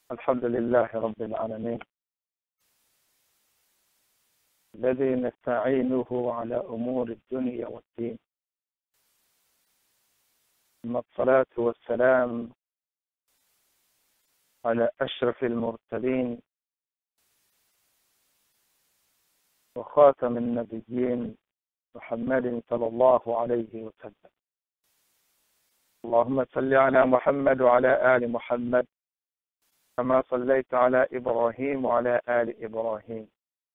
الحمد لله رب العالمين الذي نستعينه على أمور الدنيا والدين ثم الصلاة والسلام على أشرف المرسلين وخاتم النبيين محمد صلى الله عليه وسلم اللهم صل على محمد وعلى آل محمد كما صليت على إبراهيم وعلى آل إبراهيم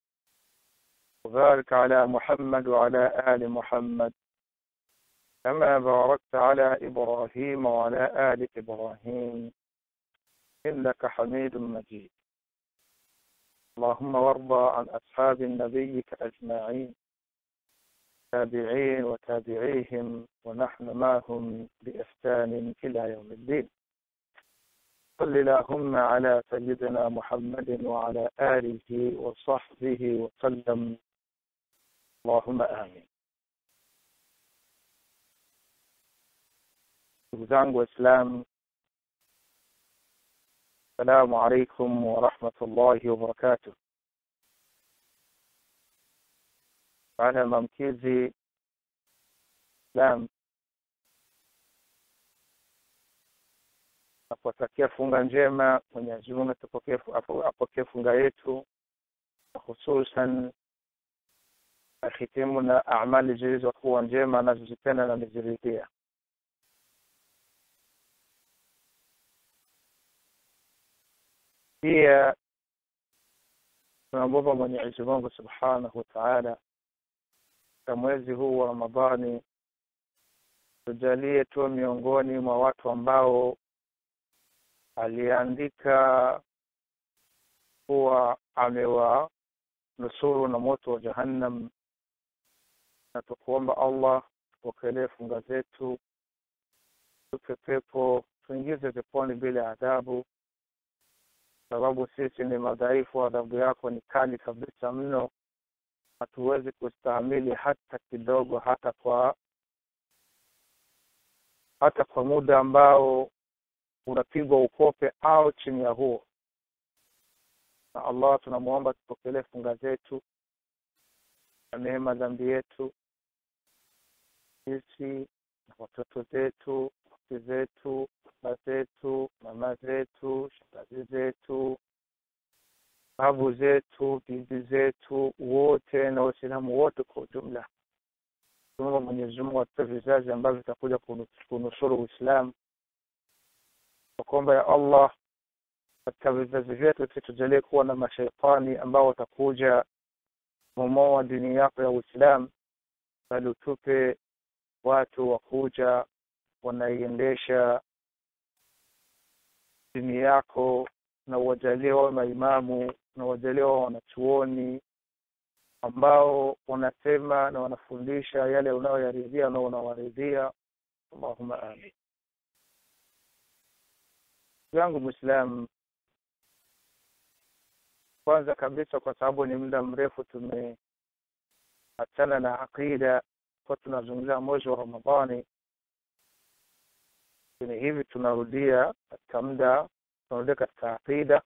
وبارك على محمد وعلى آل محمد كما باركت على إبراهيم وعلى آل إبراهيم إنك حميد مجيد اللهم وارضى عن أصحاب نبيك أجمعين تابعين وتابعيهم ونحن معهم بإحسان إلى يوم الدين صل اللهم على سيدنا محمد وعلى آله وصحبه وسلم اللهم آمين ndugu zangu waislamu assalamu alaikum warahmatullahi wabarakatuh baada ya maamkizi islam na kuwatakia funga njema mwenyezi mungu apokee funga yetu hususan ahitimu na amali zilizokuwa njema anazozipenda na ameziridhia pia tunamwomba mwenyezi mungu subhanahu wataala katika mwezi huu wa ramadhani tujalie tuwe miongoni mwa watu ambao aliandika kuwa amewanusuru na moto wa jahannam na tukuomba allah tupokelee funga zetu tupe pepo tuingize peponi bila adhabu sababu sisi ni madhaifu adhabu yako ni kali kabisa mno hatuwezi kustahimili hata kidogo hata kwa hata kwa muda ambao unapigwa ukope au chini ya huo na allah tunamwomba tupokelee funga zetu amehe dhambi yetu sisi na watoto zetu wake zetu baba zetu mama zetu shangazi zetu babu zetu bibi zetu wote na waislamu wote kwa ujumla tunaomba mwenyezi mungu atupe vizazi ambavyo vitakuja kunusuru uislamu kwamba ya allah katika vizazi vyetu situjalie kuwa na mashaitani ambao watakuja momoa dini yako ya uislamu bali utupe watu wakuja wanaiendesha dini yako na uwajalie wawe maimamu na uwajalie wawe wanachuoni ambao wanasema na wanafundisha yale unayoyaridhia na unawaridhia allahuma amin yangu mwislamu kwanza kabisa kwa sababu ni muda mrefu tumeachana na aqida kwa tunazungumzia mwezi wa ramadhani lakini hivi tunarudia katika muda tunarudia katika aqida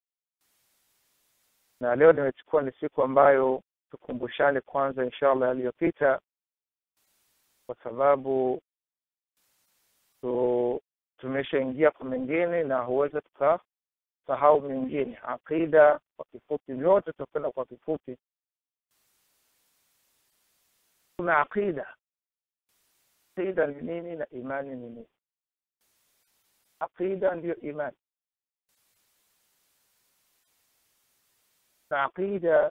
na leo nimechukua ni siku ambayo tukumbushane kwanza inshallah yaliyopita kwa sababu tu, tumeshaingia kwa mengine na huweza tukasahau mengine aqida kwa kifupi vyote tutakwenda kwa kifupi kuna aqida aqida ni nini na imani ni nini aqida ndiyo imani na aqida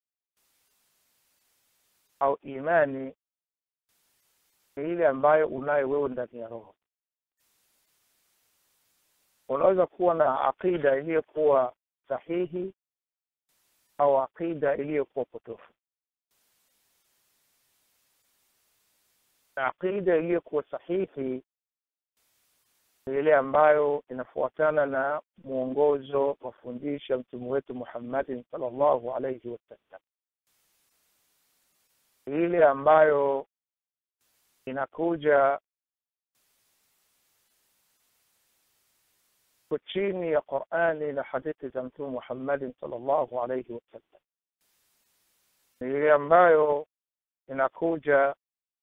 au imani ni ile ambayo unayo wewe ndani ya roho unaweza kuwa na aqida iliyokuwa sahihi au aqida iliyokuwa potofu na aqida iliyokuwa sahihi ni ile ambayo inafuatana na mwongozo wafundisha mtume wetu muhammadin salllahu alaihi wasallam ile ambayo inakuja iko chini ya qurani na hadithi za mtume muhammadin salllahu alaihi wasallam ni ile ambayo inakuja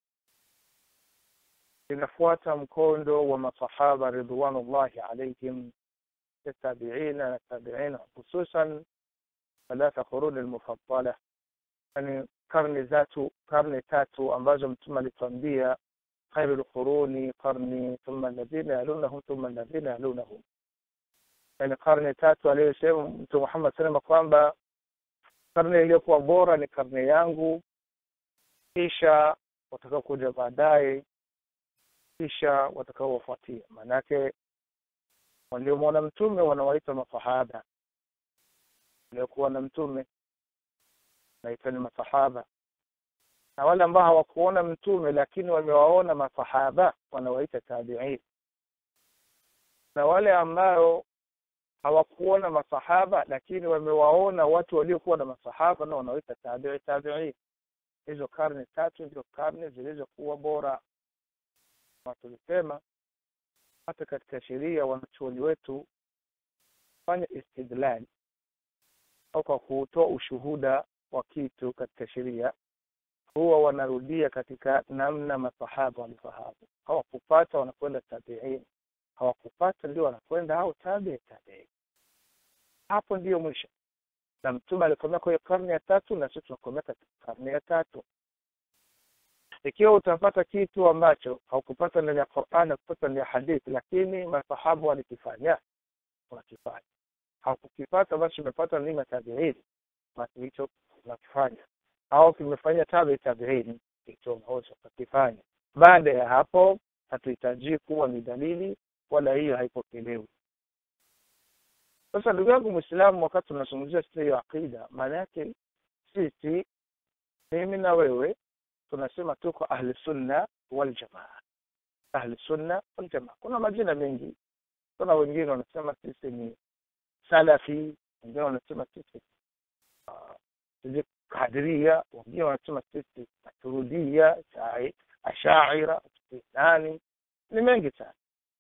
inafuata mkondo wa masahaba ridwanullahi alaihim tabiina na tabiina hususan thalatha quruni lmufaddala yani karne zatu karne tatu ambazo mtume alituambia khairu lquruni qarni thumma alladhina yalunahum thumma alladhina yalunahum yani karne tatu aliyosema mtume muhammad salama kwamba karne iliyokuwa bora ni karne yangu kisha watakaokuja baadaye kisha watakaowafuatia maanake waliomwona mtume wanawaita masahaba waliokuwa na mtume naitwa ni masahaba na wale ambao hawakuona mtume lakini wamewaona masahaba wanawaita tabiin na wale ambao hawakuona masahaba lakini wamewaona watu waliokuwa na masahaba na wanawaita tabii tabiin hizo karne tatu ndio karne zilizokuwa bora na tulisema hata katika sheria wanachuoni wetu fanya istidlal au kwa kutoa ushuhuda wa kitu katika sheria huwa wanarudia katika namna masahaba walifahamu hawakupata wanakwenda tabiin hawakupata ndio wanakwenda au tabii tabiin hapo ndiyo mwisho na mtume alikomea kwenye karne ya tatu na sisi tunakomea katika karne ya tatu ikiwa utapata kitu ambacho haukupata ndani ya Qur'an kupata ndani ya hadithi lakini masahaba walikifanya unakifanya haukukipata basi umepata ni matabiin basi hicho unakifanya au kimefanya tabi tabiin hicho unaweza ukakifanya baada ya hapo hatuhitaji kuwa ni dalili wala hiyo haipokelewi sasa ndugu yangu mwislamu wakati tunazungumzia sisi hiyo aqida maana yake sisi mimi na wewe tunasema tuko ahli sunna wal jamaa ahli sunna wal jamaa kuna majina mengi kuna wengine wanasema sisi ni salafi wengine wanasema sisi uh, kadiria wengine wanasema sisi maturudia ashaira nani ni mengi sana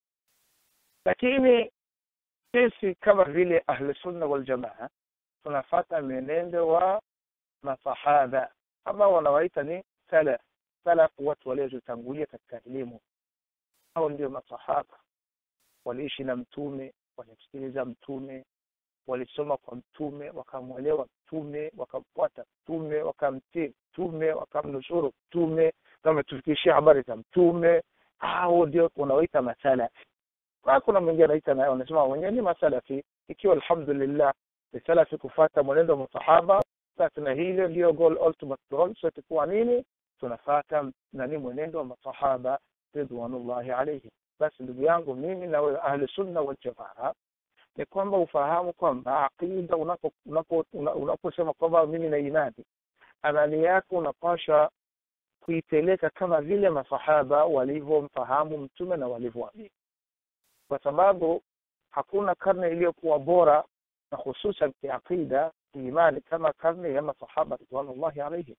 lakini sisi kama vile ahli sunna wal jamaa tunafata mwenendo wa masahaba ambao wanawaita ni salaf salaf watu waliotangulia katika elimu hao ndio masahaba waliishi na mtume walimsikiliza mtume walisoma kwa mtume wakamwelewa mtume wakamfuata mtume wakamtii mtume wakamnusuru mtume wametufikishia habari za mtume hao ndio unawaita masalafi na kuna mwingine anaita naye wanasema wenyewe ni masalafi ikiwa alhamdulillah ni salafi kufata mwenendo wa masahaba sasa na hilo ndio goal ultimate goal sote kuwa nini tunafata nani mwenendo wa masahaba ridwanullahi alayhim basi ndugu yangu mimi na wewe ahli sunna wal jamaa ni kwamba ufahamu kwamba aqida unaposema unapo, unapo kwamba mimi na imani amali yako unapasha kuipeleka kama vile masahaba walivyomfahamu mtume na walivyoamini kwa sababu hakuna karne iliyokuwa bora na hususan kiaqida kiimani kama karne ya masahaba ridwanullahi alaihim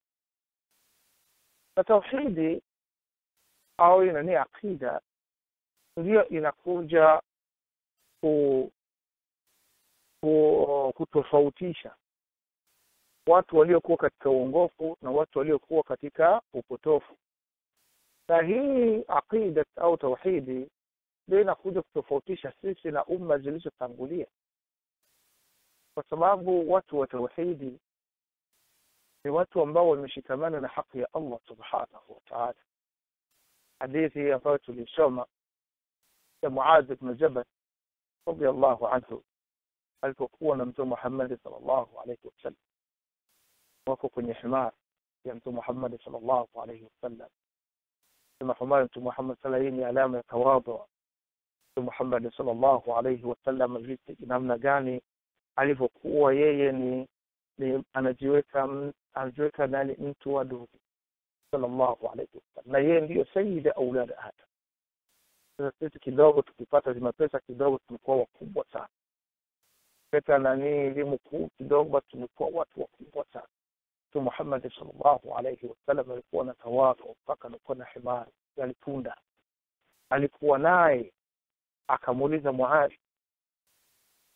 na tauhidi au inani aqida ndiyo inakuja ku, ku, kutofautisha watu waliokuwa katika uongofu na watu waliokuwa katika upotofu na hii aqida au tauhidi ndio inakuja kutofautisha sisi na umma zilizotangulia kwa sababu watu wa tauhidi ni watu ambao wameshikamana na haki ya Allah subhanahu wa ta'ala hadithi ambayo tulisoma ya Muadh ibn Jabal radiyallahu anhu alipokuwa na mtume Muhammad sallallahu alayhi wasallam wako kwenye himar ya mtume Muhammad sallallahu alayhi wasallam kama himar mtume Muhammad sallallahu alayhi ni alama ya tawadhu mtume Muhammad sallallahu alayhi wasallam vipi namna gani alivyokuwa yeye ni, ni anajiweka anajiweka nani mtu wa duni sallallahu alayhi wasallam na yeye ndiyo sayyid aulad adam sasa sisi kidogo tukipata zima pesa kidogo tumekuwa wakubwa sana pesa nani elimu kuu kidogo basi tumekuwa watu wakubwa sana tu Muhammad sallallahu alayhi wasallam alikuwa na tawadhu mpaka alikuwa na himari alipunda alikuwa naye akamuuliza Muadh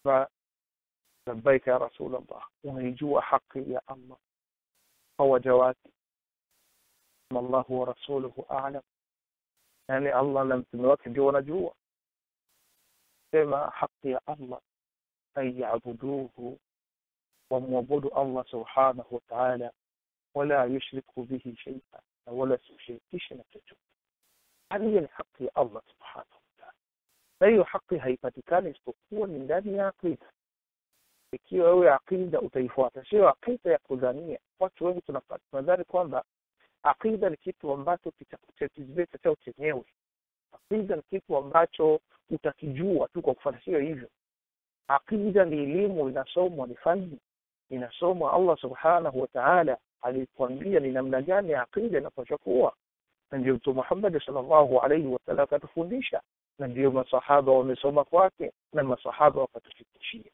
labbaika ya rasulallah unaijua haki ya allah kwa waja wake allahu wa rasuluhu alam yani allah na mtume wake ndio wanajua sema haki ya allah an yabuduhu wamwabudu allah subhanahu wataala wala yushriku bihi sheia na wala sishirikishe na chochote hali hiyo ni haki ya allah subhanahu wataala na hiyo haki haipatikani isipokuwa ni ndani ya aqida ikiwa wewe aqida utaifuata sio aqida ya kudhania watu wengi tunadhani kwamba aqida ni kitu ambacho kitakutatiza chao chenyewe aqida ni kitu ambacho utakijua tu kwa kufanya sio hivyo aqida ni elimu inasomwa ni fani inasomwa allah subhanahu wa taala alituambia ni namna gani aqida inapaswa kuwa na ndio mtume muhammadi salllahu alaihi wasallam akatufundisha na ndio masahaba wamesoma kwake na masahaba wakatufikishia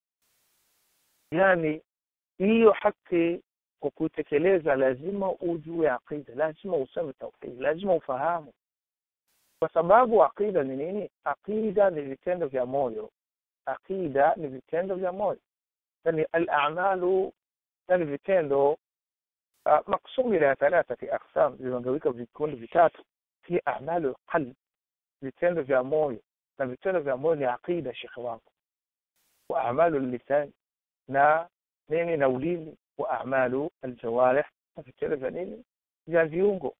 yani hiyo haki kwa kuitekeleza lazima ujue aqida lazima useme tauhid lazima ufahamu kwa sababu aqida ni nini aqida ni vitendo vya moyo aqida ni vitendo vya moyo yani alamalu yani vitendo uh, maksumi ila thalathati aqsam vimegawika vikundi vitatu fi amalu lqalb vitendo vya moyo na vitendo vya moyo ni aqida shekhe wangu wa amalu lisan na nini na ulimi wa amalu aljawarih na vitendo vya nini vya viungo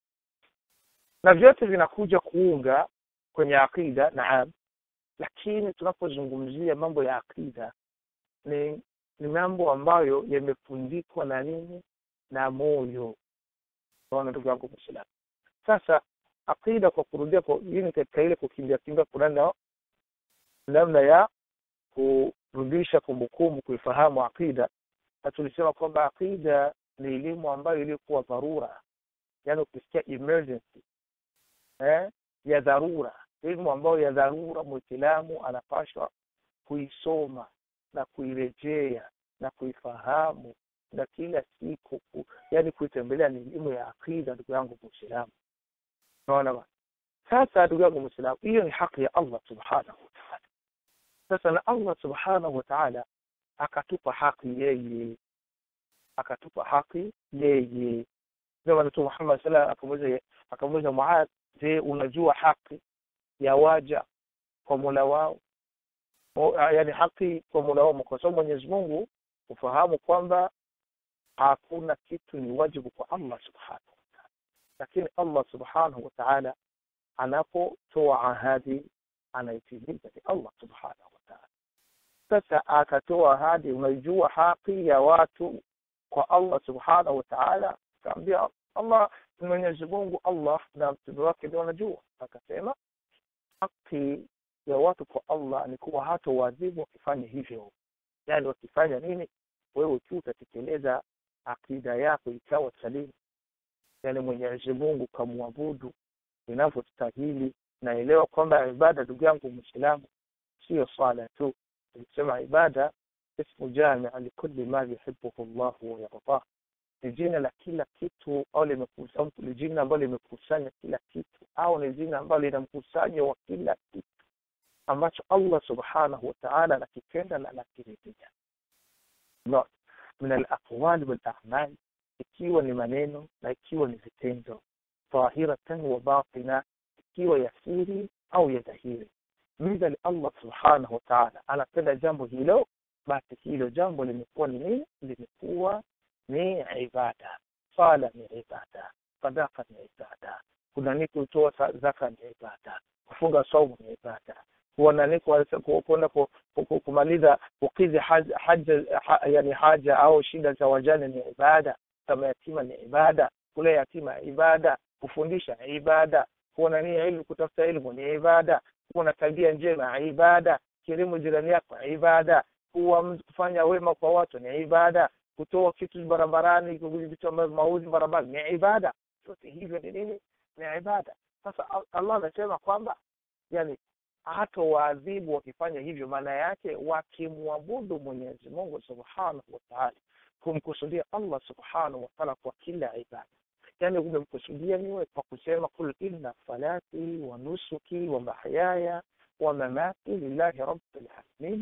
na vyote vinakuja kuunga kwenye aqida naam lakini tunapozungumzia mambo ya aqida ni ni mambo ambayo yamefundikwa na nini na moyo naona ndugu yangu mwislamu sasa aqida kwa kurudia kwa hii katika ile kukimbia kimbia kuna namna ya kurudisha kumbukumbu kuifahamu aqida na tulisema kwamba aqida ni elimu ambayo iliyokuwa dharura yaani ukisikia emergency eh, ya dharura elimu ambayo ya dharura mwislamu anapashwa kuisoma na kuirejea na kuifahamu na kila siku yani kuitembelea ni elimu ya aqida ndugu yangu mwislamu unaona bana sasa ndugu yangu mwislamu hiyo ni haki ya allah subhanahu wataala sasa na allah subhanahu wataala akatupa haki yeye akatupa haki yeye ndio mtume Muhammad sallallahu akamuuliza akamuuliza Muadh je unajua haki ya waja kwa Mola wao yaani haki kwa Mola wao kwa sababu Mwenyezi Mungu ufahamu kwamba hakuna kitu ni wajibu kwa Allah subhanahu wa ta'ala lakini Allah subhanahu wa ta'ala anapotoa ahadi anaitimiza ni Allah subhanahu wa ta'ala sasa akatoa ahadi unaijua haki ya watu kwa Allah subhanahu wa ta'ala akaambia Allah Mwenyezi Mungu Allah na mtume wake ndio wanajua akasema haki ya watu kwa Allah ni kuwa hata waadhibu wakifanya hivyo yani wakifanya nini wewe tu utatekeleza akida yako ikawa salimu yani Mwenyezi Mungu kamwabudu inavyostahili naelewa kwamba ibada ndugu yangu Muislamu sio swala tu tulisema ibada ismu jamia likulli ma yuhibbuhu Allah wa yardah ni jina la kila kitu au limekusanya ni jina ambalo limekusanya kila kitu au ni jina ambalo lina mkusanyo wa kila kitu ambacho Allah subhanahu wa ta'ala anakipenda na anakiridhia min alaqwali wal a'mal ikiwa ni maneno na ikiwa ni vitendo dhahiratan wa batina ikiwa ya siri au ya dhahiri midhali Allah subhanahu wa ta'ala anapenda jambo hilo basi hilo jambo limekuwa ni nini limekuwa ni ibada sala ni ibada sadaka ni ibada kuna ni kutoa zaka ni ibada kufunga saumu ni ibada kuona ni kwenda kumaliza kukidhi haja, haja yani haja au shida za wajane ni ibada kama yatima ni ibada kule yatima ibada kufundisha ibada kuona ni ilmu kutafuta ilmu ni ibada kuwa na tabia njema ibada kirimu jirani yako ibada kuwa kufanya wema kwa watu ni ibada kutoa kitu barabarani vitu ambavyo mauzi barabarani ni ibada yote hivyo ni nini ni ibada sasa Allah anasema kwamba yani hata waadhibu wakifanya hivyo maana yake wakimwabudu Mwenyezi Mungu Subhanahu wa Ta'ala kumkusudia Allah Subhanahu wa Ta'ala kwa kila ibada yani umemkusudia niwe kwa kusema kul inna salati wa nusuki wa mahyaya wa mamati lillahi rabbil alamin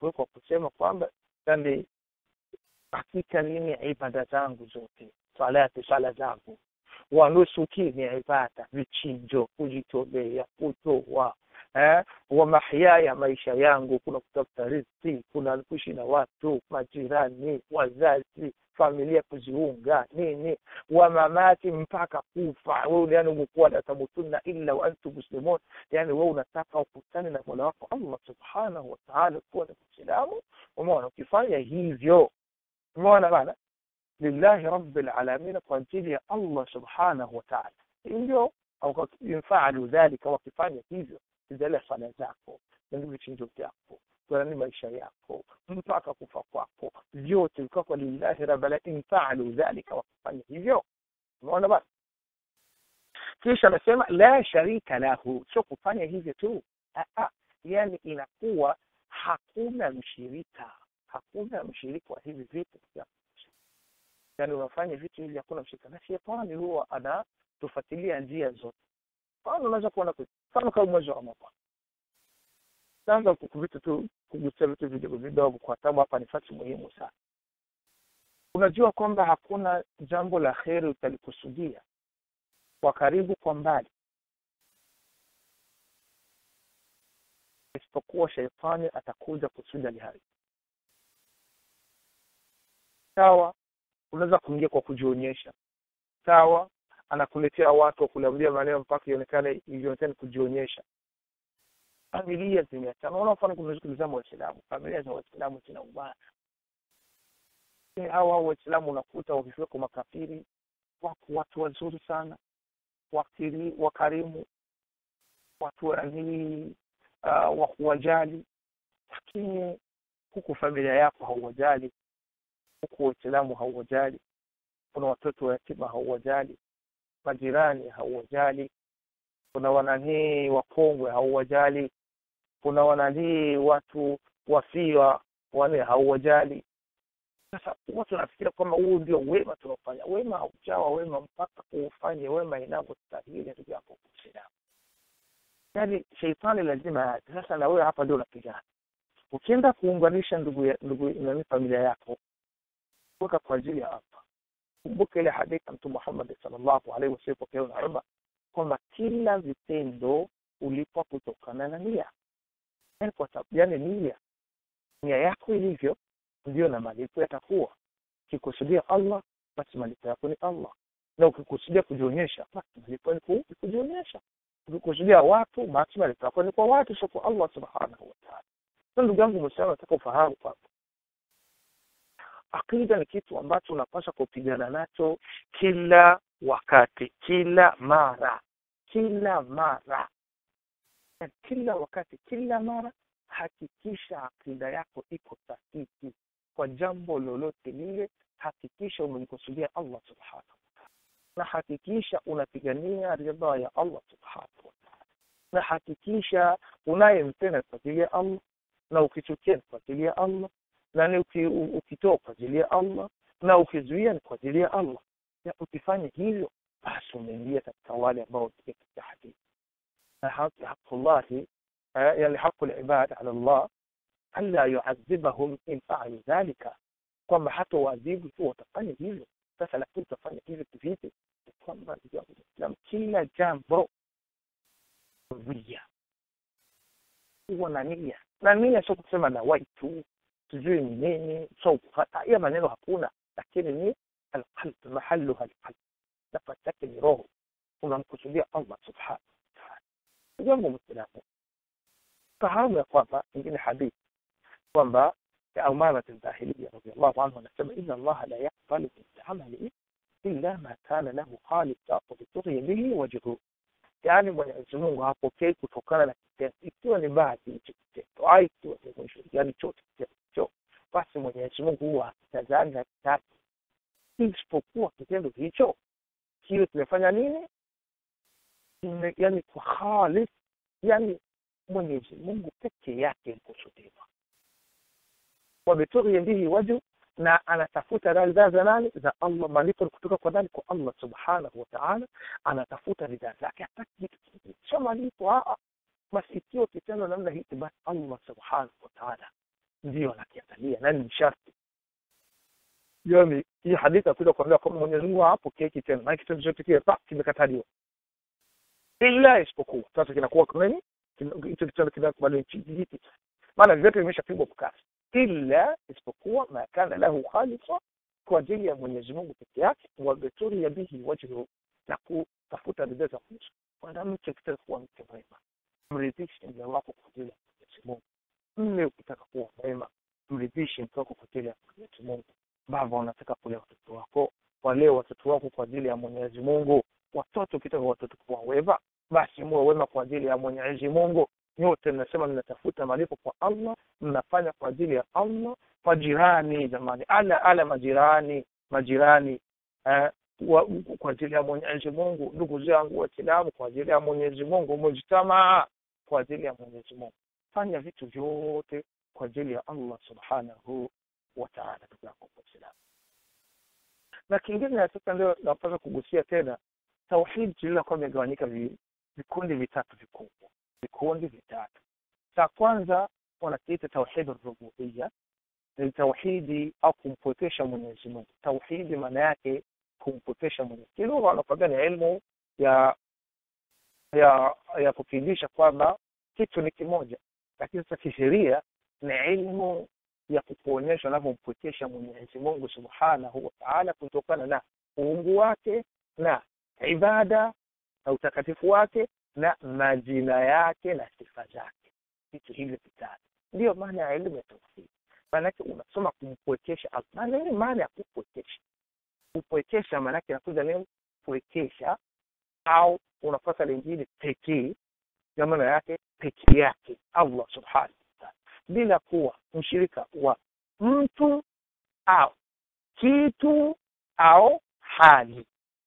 kwa kusema kwamba yani hakika mimi ibada zangu zote salati sala zangu wanusuki ni ibada vichinjo kujitolea kutoa eh, wa mahyaya maisha yangu kuna kutafuta riziki kuna kuishi na watu majirani wazazi familia kuziunga nini wa mamati mpaka kufa wewe yani umekuwa la tamutunna illa wa antum muslimun yani wewe unataka ukutane na Mola wako Allah subhanahu wa ta'ala kuwa ni Muislamu umeona ukifanya hivyo umeona bana lillahi rabbil alamin kwa ajili ya Allah subhanahu wa ta'ala ndio au yinfaalu dhalika wakifanya hivyo zile sala zako ndio vichinjo vyako ni maisha yako mpaka kufa kwako vyote vilikuwa kwa lillahi rabbil alamin faalu dhalika wakifanya hivyo umeona basi kisha anasema la sharika lahu sio kufanya hivyo tu yani inakuwa hakuna mshirika hakuna mshirika wa hivi vitu vya yani unafanya vitu hivi hakuna mshirika na shetani huwa anatufuatilia njia zote mfano unaweza kuona mfano kama mwezi wa ramadhani naanza vitu tu kugusia vitu vidogo vidogo kwa sababu hapa ni fasi muhimu sana unajua kwamba hakuna jambo la kheri utalikusudia kwa karibu kwa mbali isipokuwa sheitani atakuja kusudi aliharibu sawa unaweza kuingia kwa kujionyesha sawa anakuletea watu wakuliambia maneno mpaka ionekane ionekane kujionyesha familia zimeachana unaona mfano kumezungumzamo waislamu familia za waislamu zinaubana hawa waislamu unakuta wakifika kwa makafiri wako watu wazuri sana wakiri wakarimu watu yani uh, wa kuwajali lakini huku familia yako hauwajali huku waislamu hauwajali kuna watoto wa yatima hauwajali majirani hauwajali kuna wananii wakongwe hauwajali kuna wananii watu wafia wane hauwajali sasa watu wanafikiria kwamba huu ndio wema tunaofanya wema haujawa wema mpaka uufanye wema inavyostahili ndugu yako kuislamu yaani sheitani lazima sasa na wewe hapa ndio unapigana ukienda kuunganisha ndugu ndugu nani familia yako weka kwa ajili ya hapa kumbuka ile hadithi ya mtume Muhammad sallallahu alaihi wasallam kwa na Umar kwamba kila vitendo ulipwa kutokana na nia yani kwa sababu yani nia nia yako ilivyo ndio na malipo yatakuwa ukikusudia Allah basi malipo yako ni Allah na ukikusudia kujionyesha basi malipo ni kujionyesha ukikusudia watu basi malipo yako ni kwa watu sio kwa Allah subhanahu wa ta'ala sasa ndugu yangu mwislamu nataka ufahamu kwamba akida ni kitu ambacho unapaswa kupigana nacho kila wakati kila mara kila mara kila wakati kila mara hakikisha akida yako iko sahihi kwa jambo lolote lile hakikisha umemkusudia Allah subhanahu wataala na hakikisha unapigania ridha ya Allah subhanahu wataala na hakikisha unayempenda kwa ajili ya Allah na ukichukia ni kwa ajili ya Allah na ni ukitoa kwa ajili ya Allah na ukizuia ni kwa ajili ya Allah ya ukifanya hivyo basi umeingia katika wale ambao katika hadithi na haqullahi yani haqu libad ala Allah alla yuadhibahum in faalu dhalika kwamba hata waadhibu tu watafanya hivyo sasa lakini utafanya hivyo kivipi kwamba Islam kila jambo nia huwa na nia na nia sio kusema na waitu sijui ni nini so hiyo maneno hakuna lakini ni alqalb mahalluha alqalb nafasi yake ni roho unamkusudia Allah subhanahu wa ta'ala jambo mwislamu fahamu ya kwamba ingine hadithi kwamba أمامة الباهلية رضي الله عنه anasema إن الله لا يقبل من عمل إلا ما كان له خالصا وبتغي به وجهه yaani Mwenyezi Mungu hapokei kutokana na kitendo, ikiwa ni bahati hicho kitendo au ikiwa ni mwisho, yaani chote kitendo hicho, basi Mwenyezi Mungu huwa hakitazami hakitaki, isipokuwa kitendo hicho kiwe kimefanya nini, yaani kwa khalis, yaani Mwenyezi Mungu peke yake ikusudiwa wabitughi bihi wajhu na anatafuta ridhaa za nani za Allah malipo kutoka kwa nani kwa Allah subhanahu wa ta'ala anatafuta ridhaa zake hataki kitu kingine sio malipo a basi ikiwa kitendo namna hii basi Allah subhanahu wa ta'ala ndio anakiangalia nani ni sharti yani hii hadithi akuja kuambia kwamba mwenyezi mungu hapokee kitendo maana kitendo chote kile pa kimekataliwa ila isipokuwa sasa kinakuwa nini hicho kitendo kinakubaliwa hiki maana vyote vimeshapigwa mkasi ila isipokuwa ma kana lahu khalisa kwa ajili ya mwenyezi mungu peke yake wabeturi ya bihi wajhu na kutafuta ridhaa za mwisho mwanamke ukitaka kuwa mke mwema mridhishe mme wako kwa ajili ya mwenyezi mungu mme ukitaka kuwa mwema mridhishe mke wako kwa ajili ya mwenyezi mungu baba unataka kulea watoto wako walee watoto wako kwa ajili ya mwenyezi mungu watoto ukitaka watoto kuwa wema basi muwe wema kwa ajili ya mwenyezi mungu nyote mnasema mnatafuta malipo kwa allah mnafanya kwa ajili ya allah majirani jamani ala ala majirani majirani eh, wa, kwa ajili ya mwenyezi mungu ndugu zangu waislamu kwa ajili ya mwenyezi mungu mujtamaa kwa ajili ya mwenyezi mungu fanya vitu vyote kwa ajili ya allah subhanahu wa taala ndugu yako waislamu na kingine sasa ndio napasa kugusia tena tauhidi lililokuwa imegawanyika vikundi vitatu vikubwa vikundi vitatu cha kwanza wanakiita tauhidi rububia ni tauhidi au kumpwekesha mwenyezi mungu tauhidi maana yake kumpwekesha mwenyezi kilugha wanakwambia ni elimu ya ya ya kufundisha kwamba kitu ni kimoja lakini sasa kisheria ni elimu ya kukuonyesha unavyompwekesha mwenyezi mungu subhanahu wa taala kutokana na uungu wake na ibada na utakatifu wake na majina yake na sifa zake vitu hivyo vitatu ndiyo maana ya elimu ya tauhidi maanake unasoma kumpwekesha maana nini maana ya kupwekesha kupwekesha maanake inakuja nini pwekesha au unapata lingine pekee ya maana yake pekee yake allah subhanahu wataala bila kuwa mshirika wa mtu au kitu au hali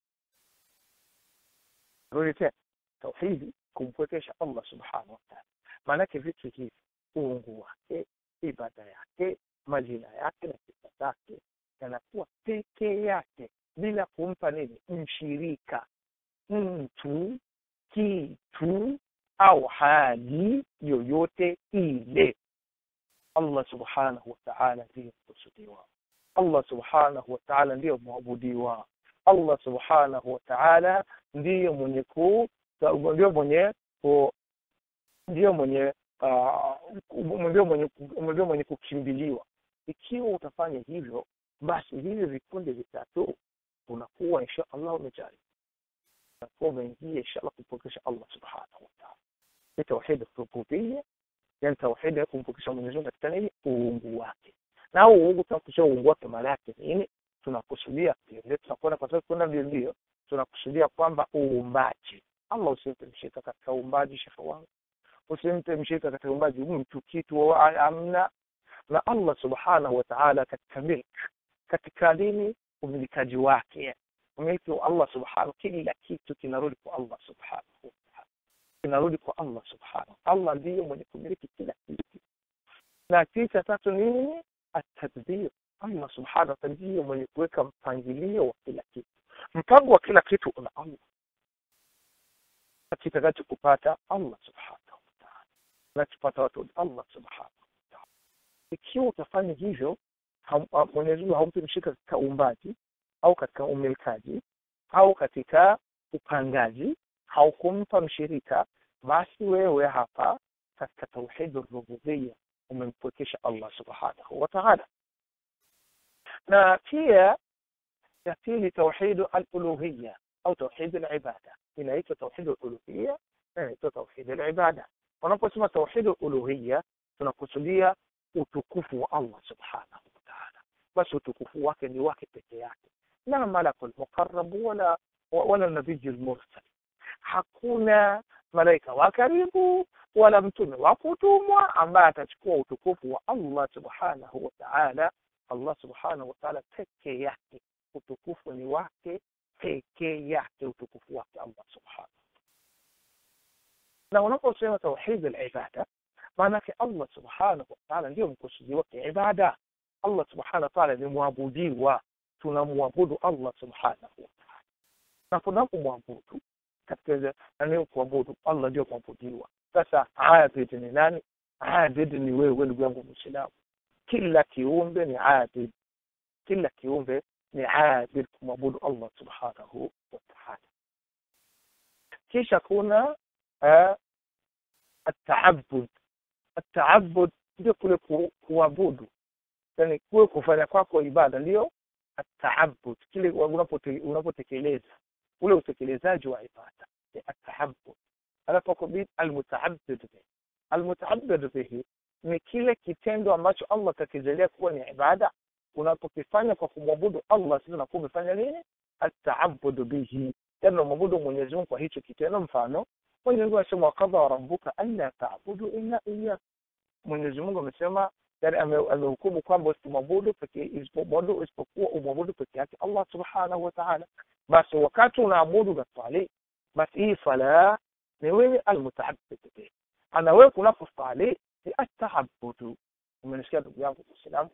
rudi tena tauhidi kumpwekesha allah subhanahu wataala maanake vitu hivi uungu wake ibada yake majina yake na sifa zake yanakuwa pekee yake bila kumpa nini mshirika mtu kitu au hali yoyote ile allah subhanahu wataala ndiyo mkusudiwa allah subhanahu wataala ndiyo mwabudiwa allah subhanahu wataala ndiyo mwenye ku ndio mwenye ku ndio mwenye ndio mwenye ndio mwenye kukimbiliwa ikiwa utafanya hivyo basi hivi vikundi vitatu unakuwa insha allah umejari unakuwa umeingia insha allah kumpokesha allah subhanahu wataala ni tauhidi rububia yani tauhidi ya kumpokesha mwenyezi mungu katika nini uungu wake na huu uungu tunakusudia uungu wake maana yake nini tunakusudia ndio tunakwenda kwa sababu kwenda ndio tunakusudia kwamba uumbaji allah usimpe mshirika katika uumbaji shehe wangu usimpe mshirika katika uumbaji mtu kitu amna na allah subhanahu wataala katika milk katika nini umilikaji wake umiliki wa allah subhanahu kila kitu kinarudi kwa allah subhanahu wataala kinarudi kwa allah subhanahu allah ndiyo mwenye kumiliki kila kitu na kisha tatu nini atadbir allah subhanahu wataala ndiyo mwenye kuweka mpangilio wa kila kitu mpango wa kila kitu una allah kitakacho kupata allah subhanahu wataala nachopata watu allah subhanahu wataala ikiwa utafanya hivyo mwenyezi mungu haumpi mshirika katika uumbaji au katika umilikaji au katika upangaji haukumpa mshirika basi wewe hapa katika tauhidi rububia umempwekesha allah subhanahu wataala na pia ya pili tauhidu aluluhiya au tauhidi libada inaitwa tauhidi aluluhiya na inaitwa tauhidi libada unaposema tauhidi uluhiya tunakusudia utukufu wa allah subhanahu wataala basi utukufu wake ni wake peke yake la malaku lmuqarabu wala wala nabiyu lmursal hakuna malaika wa karibu wala mtume wa kutumwa ambaye atachukua utukufu wa allah subhanahu wataala allah subhanahu wataala peke yake utukufu ni wake pekee yake utukufu wake allah subhanahu na unaposema tauhidi libada maanake allah subhanahu wataala ndio mkusudi wake ibada allah subhanahu wataala ni mwabudiwa tunamwabudu allah subhanahu wataala na tunapomwabudu katika nani kuabudu allah ndio kuabudiwa sasa abid ni nani abid ni wewe ndugu yangu mwislamu kila kiumbe ni adil kila kiumbe ni adil kumwabudu allah subhanahu wa taala kisha kuna uh, ataabud ataabud ndio kule ku, kuabudu yani kule kufanya kwako ibada ndio ataabud kile unapotekeleza ule utekelezaji wa ibada ni ataabud alafu kubid almutaabid bihi almutaabid bihi ni kile kitendo ambacho allah atakijalia kuwa ni ibada unapokifanya kwa kumwabudu allah sasa unakuwa umefanya nini ataabudu bihi yani unamwabudu mwenyezi mungu kwa hicho kitendo mfano mwenyezi mungu anasema wakadha rabbuka alla taabudu illa iya mwenyezi mungu amesema yani amehukumu kwamba usimwabudu isipokuwa isipokuwa umwabudu peke yake allah subhanahu wa taala basi wakati unaabudu unaswali basi hii sala ni wewe almutaabid bihi ana wewe kunapostali ni ataabudu umenisikia ndugu yangu muislamu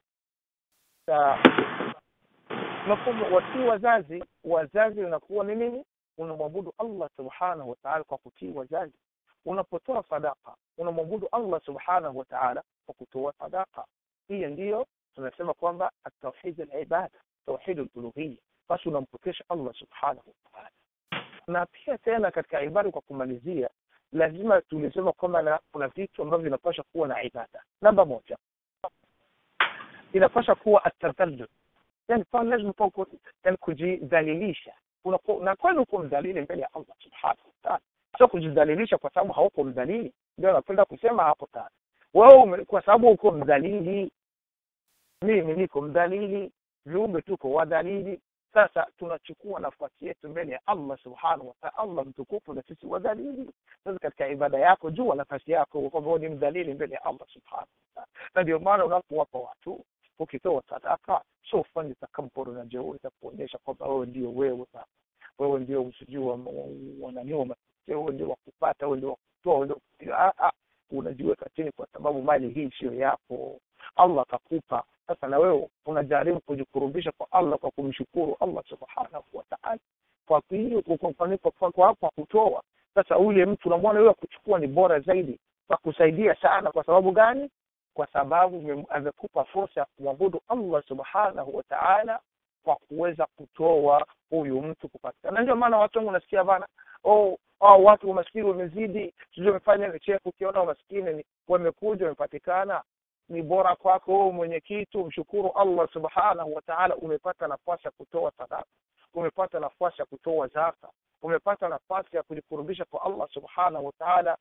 mafhumu watii wazazi wazazi unakuwa ni nini unamwabudu allah subhanahu wa taala kwa kutii wazazi unapotoa sadaka unamwabudu allah subhanahu wa taala kwa kutoa sadaka hiyo ndiyo tunasema kwamba atauhid alibada tauhid aluluhiya basi unampokesha allah subhanahu wa taala na pia tena katika ibada kwa kumalizia lazima tulisema kwamba kuna vitu ambavyo vinapasha kuwa na ibada namba moja inapasha kuwa atadallul yani pale lazima pa yani kujidhalilisha na kweli uko mdhalili mbele ya allah subhanahu wataala sio kujidhalilisha kwa sababu hauko mdhalili ndio napenda kusema hapo tana wewe kwa sababu uko mdhalili mimi niko mdhalili viumbe tuko wadhalili sasa tunachukua nafasi yetu mbele ya allah subhanahu wataala allah mtukufu na sisi wadhalili sasa katika ibada yako jua nafasi yako kwamba ni mdhalili mbele ya allah subhanahu wataala na ndio maana unapowapa watu ukitoa sadaka sio ufanye takaburu na jeuri za kuonyesha kwamba wewe ndio wewe sasa wewe ndio usijui wananioma wewe ndio wakupata wewe ndio wakutoa wewe ndio unajiweka chini kwa sababu mali hii sio yako allah akakupa sasa na wewe unajaribu kujikurubisha kwa allah kwa kumshukuru allah subhanahu wa taala kwa hiyo kwa kutoa sasa ule mtu unamwona yule kuchukua ni bora zaidi kwa kusaidia sana kwa sababu gani kwa sababu amekupa fursa ya kumwabudu allah subhanahu wa taala kwa kuweza kutoa huyu mtu kupatikana na ndio maana watu wengi unasikia bana oh, oh watu umaskini wamezidi sijui wamefanya vicheko ukiona umaskini wamekuja wamepatikana ni bora kwako wewe mwenye kitu mshukuru allah subhanahu wa taala umepata nafasi ya kutoa sadaka umepata nafasi ya kutoa zaka umepata nafasi ya kujikurubisha kwa allah subhanahu wa taala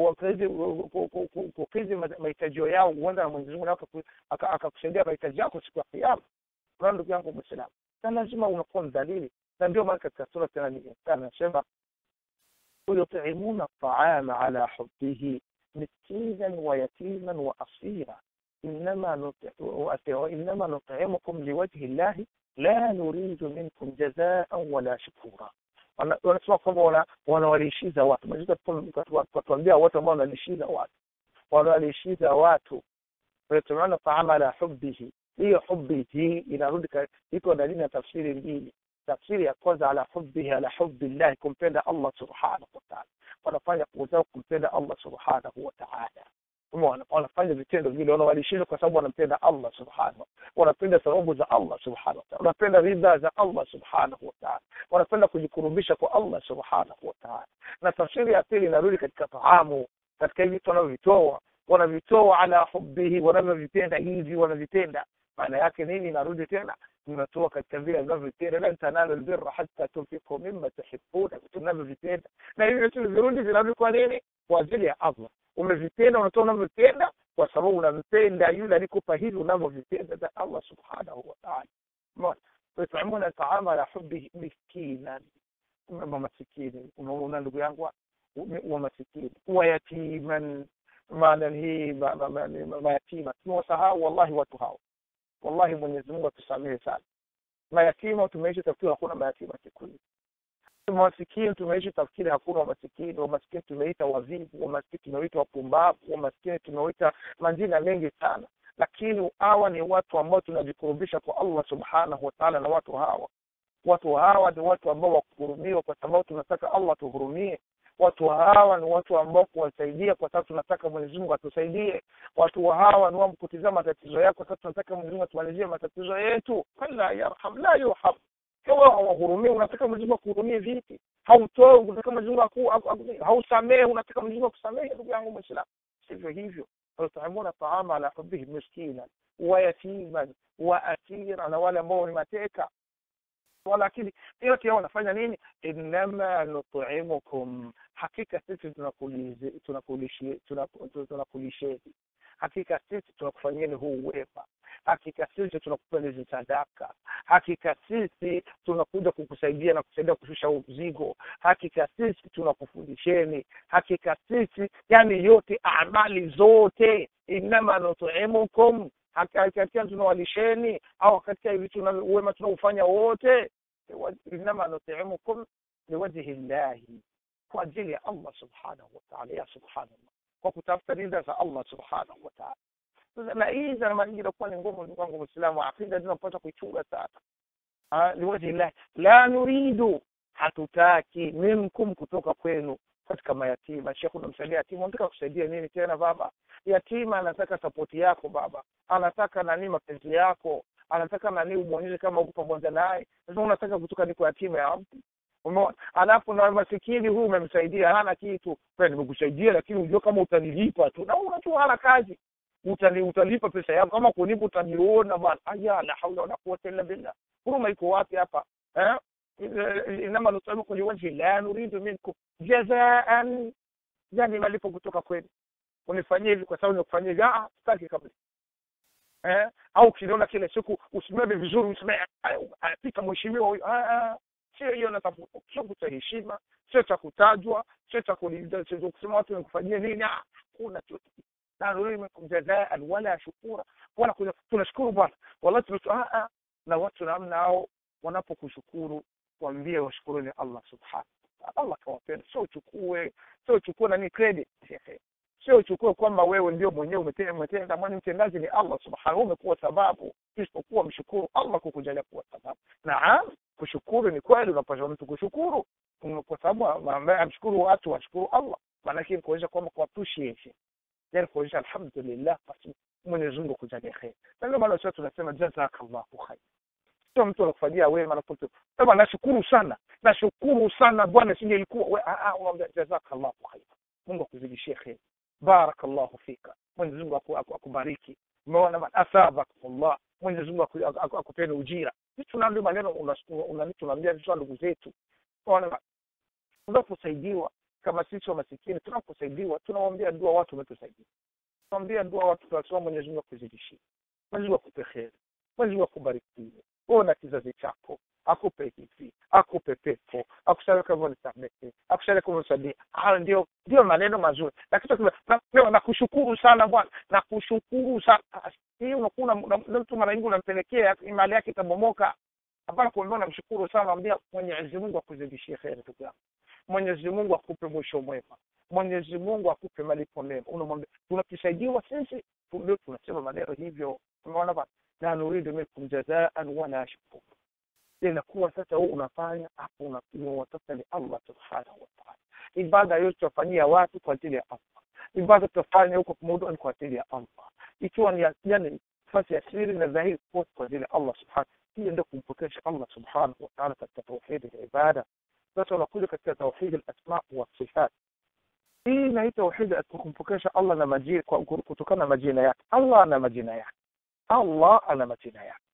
kukidhi mahitajio yao huenda na mwenyezi mungu akakusaidia mahitaji yako siku ya kiama unaona ndugu yangu mwislamu na lazima unakuwa mdhalili na ndio maana katika sura tena anasema yutimuna taama ala hubihi miskinan wa yatiman wa asira inama nutimukum liwajhi llahi la nuridu minkum jazaan wala shukura wanasema kwamba wanawalishiza watu watuambia watu ambao wanalishiza watu wanawalishiza watu wayatumiuna taama ala hubihi hiyo hubi hii inarudi iko dalili na tafsiri mbili tafsiri ya kwanza ala hubihi ala hubi llahi kumpenda allah subhanahu wataala wanafanya kuzao kumpenda allah subhanahu wataala wanafanya vitendo vile wanawalishiza kwa sababu wanampenda allah subhanahu wanapenda thawabu za allah subhanahu wataala wanapenda ridha za allah subhanahu wataala wanapenda kujikurubisha kwa allah subhanahu wataala na tafsiri ya pili inarudi katika taamu katika hivi vitu wanavyovitoa wanavitoa ala hubihi wanavyovipenda hivi wanavipenda maana yake nini inarudi tena unatoa katika vile vinavyovipenda lan tanalu lbirra hata tunfiku mima tuhibuna vitu vinavyovipenda na hivi vitu virudi vinarudi kwa nini kwa ajili ya allah umevipenda unatoa unavyovipenda kwa sababu unampenda yule alikupa hivi unavyovipenda za allah subhanahu wataala yutimuna taama ala hubihi miskinan masikini unaona ndugu yangu wa masikini wa yatiman maana hii mayatima tumewasahau wallahi watu hao wallahi mwenyezi mungu atusamehe sana mayatima tumeishi tafkiri hakuna mayatima siku hizi masikini tumeishi tafkiri hakuna wamasikini wamasikini tumeita wavivu wamasikini tumeita wapumbavu wamasikini tumeita majina mengi sana lakini hawa ni watu ambao tunajikurubisha kwa allah subhanahu wataala na watu hawa watu hawa ni watu ambao wakuhurumiwa kwa sababu tunataka allah tuhurumie watu hawa ni watu ambao kuwasaidia kwa sababu tunataka mwenyezi mungu atusaidie watu hawa ni wamkutizama matatizo yako kwa sababu tunataka mwenyezi mungu atumalizie matatizo yetu la yarham la yurham kawa hawahurumie unataka mwenyezi mungu akuhurumie vipi hautoi unataka mwenyezi mungu hausamehe unataka mwenyezi mungu akusamehe ndugu yangu mwislamu sivyo hivyo wayutimuna taama ala hubihi miskinan wayatiman waasira na wale ambao ni mateka lakini yote yao wanafanya nini innama nutimukum hakika sisi tunakulisheni hakika sisi tunakufanyeni huu wema hakika sisi tunakupeni hizi sadaka hakika sisi tunakuja kukusaidia na kusaidia kushusha huu mzigo hakika sisi tunakufundisheni hakika sisi yani yote amali zote innama nutimukum katika tunawalisheni au katika hivi tuna wema tunaufanya wote innama nutimukum liwajhi llahi kwa ajili ya allah subhanahu wataala ya subhanallah kwa kutafuta ridha za allah subhanahu wataala na hii za mara nyingi inakuwa ni ngumu ndugu wangu mwislamu akida zinapata kuichunga sana liwajhi llahi la nuridu hatutaki minkum kutoka kwenu katika mayatima shekhu unamsaidia yatima unataka kusaidia nini tena baba yatima anataka sapoti yako baba anataka nani mapenzi yako anataka nani umwonyeshe kama uko pamoja naye sasa unataka kutoka niko yatima ya mtu umeona alafu na masikini huyu umemsaidia hana kitu nimekusaidia lakini ujue kama utanilipa tu naona tu hana kazi utani utalipa pesa yako kama kunipa utaniona bwana aya la haula wala quwwata illa billah huruma iko wapi hapa eh inama nutaimukum liwajhi la nuridu minkum jazaan yani malipo kutoka kwenu unifanyie hivi kwa sababu nikufanyia hivi ah sitaki kabla eh au ukiniona kile siku usimame vizuri usimame pita mheshimiwa huyu ah sio hiyo natafuta sio cha heshima sio cha kutajwa sio cha kusema watu nikufanyie nini hakuna chochote la nuridu minkum jazaan wala shukura wala tunashukuru bwana wallahi tunatoa na watu namna hao wanapokushukuru waambie washukuruni Allah subhanahu Allah kawapenda sio uchukue sio uchukue nani credit sio uchukue kwamba wewe ndio mwenyewe umetenda umetenda mwani mtendaji ni Allah subhanahu umekuwa sababu isipokuwa mshukuru Allah kukujalia kuwa sababu naam kushukuru ni kweli unapaswa mtu kushukuru kwa sababu ambaye amshukuru watu washukuru Allah maanake kuonyesha kwamba kwa appreciation yani kuonyesha alhamdulillah basi Mwenyezi Mungu kujalia khair na ndio maana sisi tunasema jazakallahu khair sio mtu anakufanyia wema anapote sema nashukuru sana nashukuru sana bwana sije ilikuwa we a a unaambia jazakallahu khair Mungu akuzidishie khair barakallahu fika Mwenyezi Mungu akubariki umeona man asabakumullah Mwenyezi Mungu akupeni ujira sisi tunaambia maneno unani tunaambia sisi ndugu zetu unaona unaposaidiwa kama sisi wa masikini tunaposaidiwa tunawaambia dua watu wametusaidia tunawaambia dua watu tunasema Mwenyezi Mungu akuzidishie Mwenyezi Mungu akupe khair Mwenyezi Mungu akubarikie wewe na kizazi chako akupe hivi akupe pepo akusalie kama unisamehe akusalie kama unisamehe hayo ndio ndio maneno mazuri lakini na nakushukuru sana bwana nakushukuru sana hii unakuwa mtu mara nyingi unampelekea imani yake itabomoka hapana kuambia namshukuru sana naambia Mwenyezi Mungu akuzidishie kheri ndugu yangu Mwenyezi Mungu akupe mwisho mwema Mwenyezi Mungu akupe malipo mema unamwambia tunakisaidiwa sisi ndio tunasema maneno hivyo umeona bwana la nuridu minkum jazaan wala shukura inakuwa sasa wewe unafanya hapo unawatafuta ni Allah subhanahu wa ta'ala ibada yote tutafanyia watu kwa ajili ya Allah ibada tutafanya huko pamoja ni kwa ajili ya Allah ikiwa ni yani nafasi ya siri na dhahiri kwa ajili ya Allah subhanahu hiyo ndio kumpokesha Allah subhanahu wa ta'ala katika tauhid ya ibada sasa unakuja katika tauhid al-asma wa sifat hii na hii tauhid kumpokesha Allah na majina kutokana na majina yake Allah ana majina yake Allah ana majina yake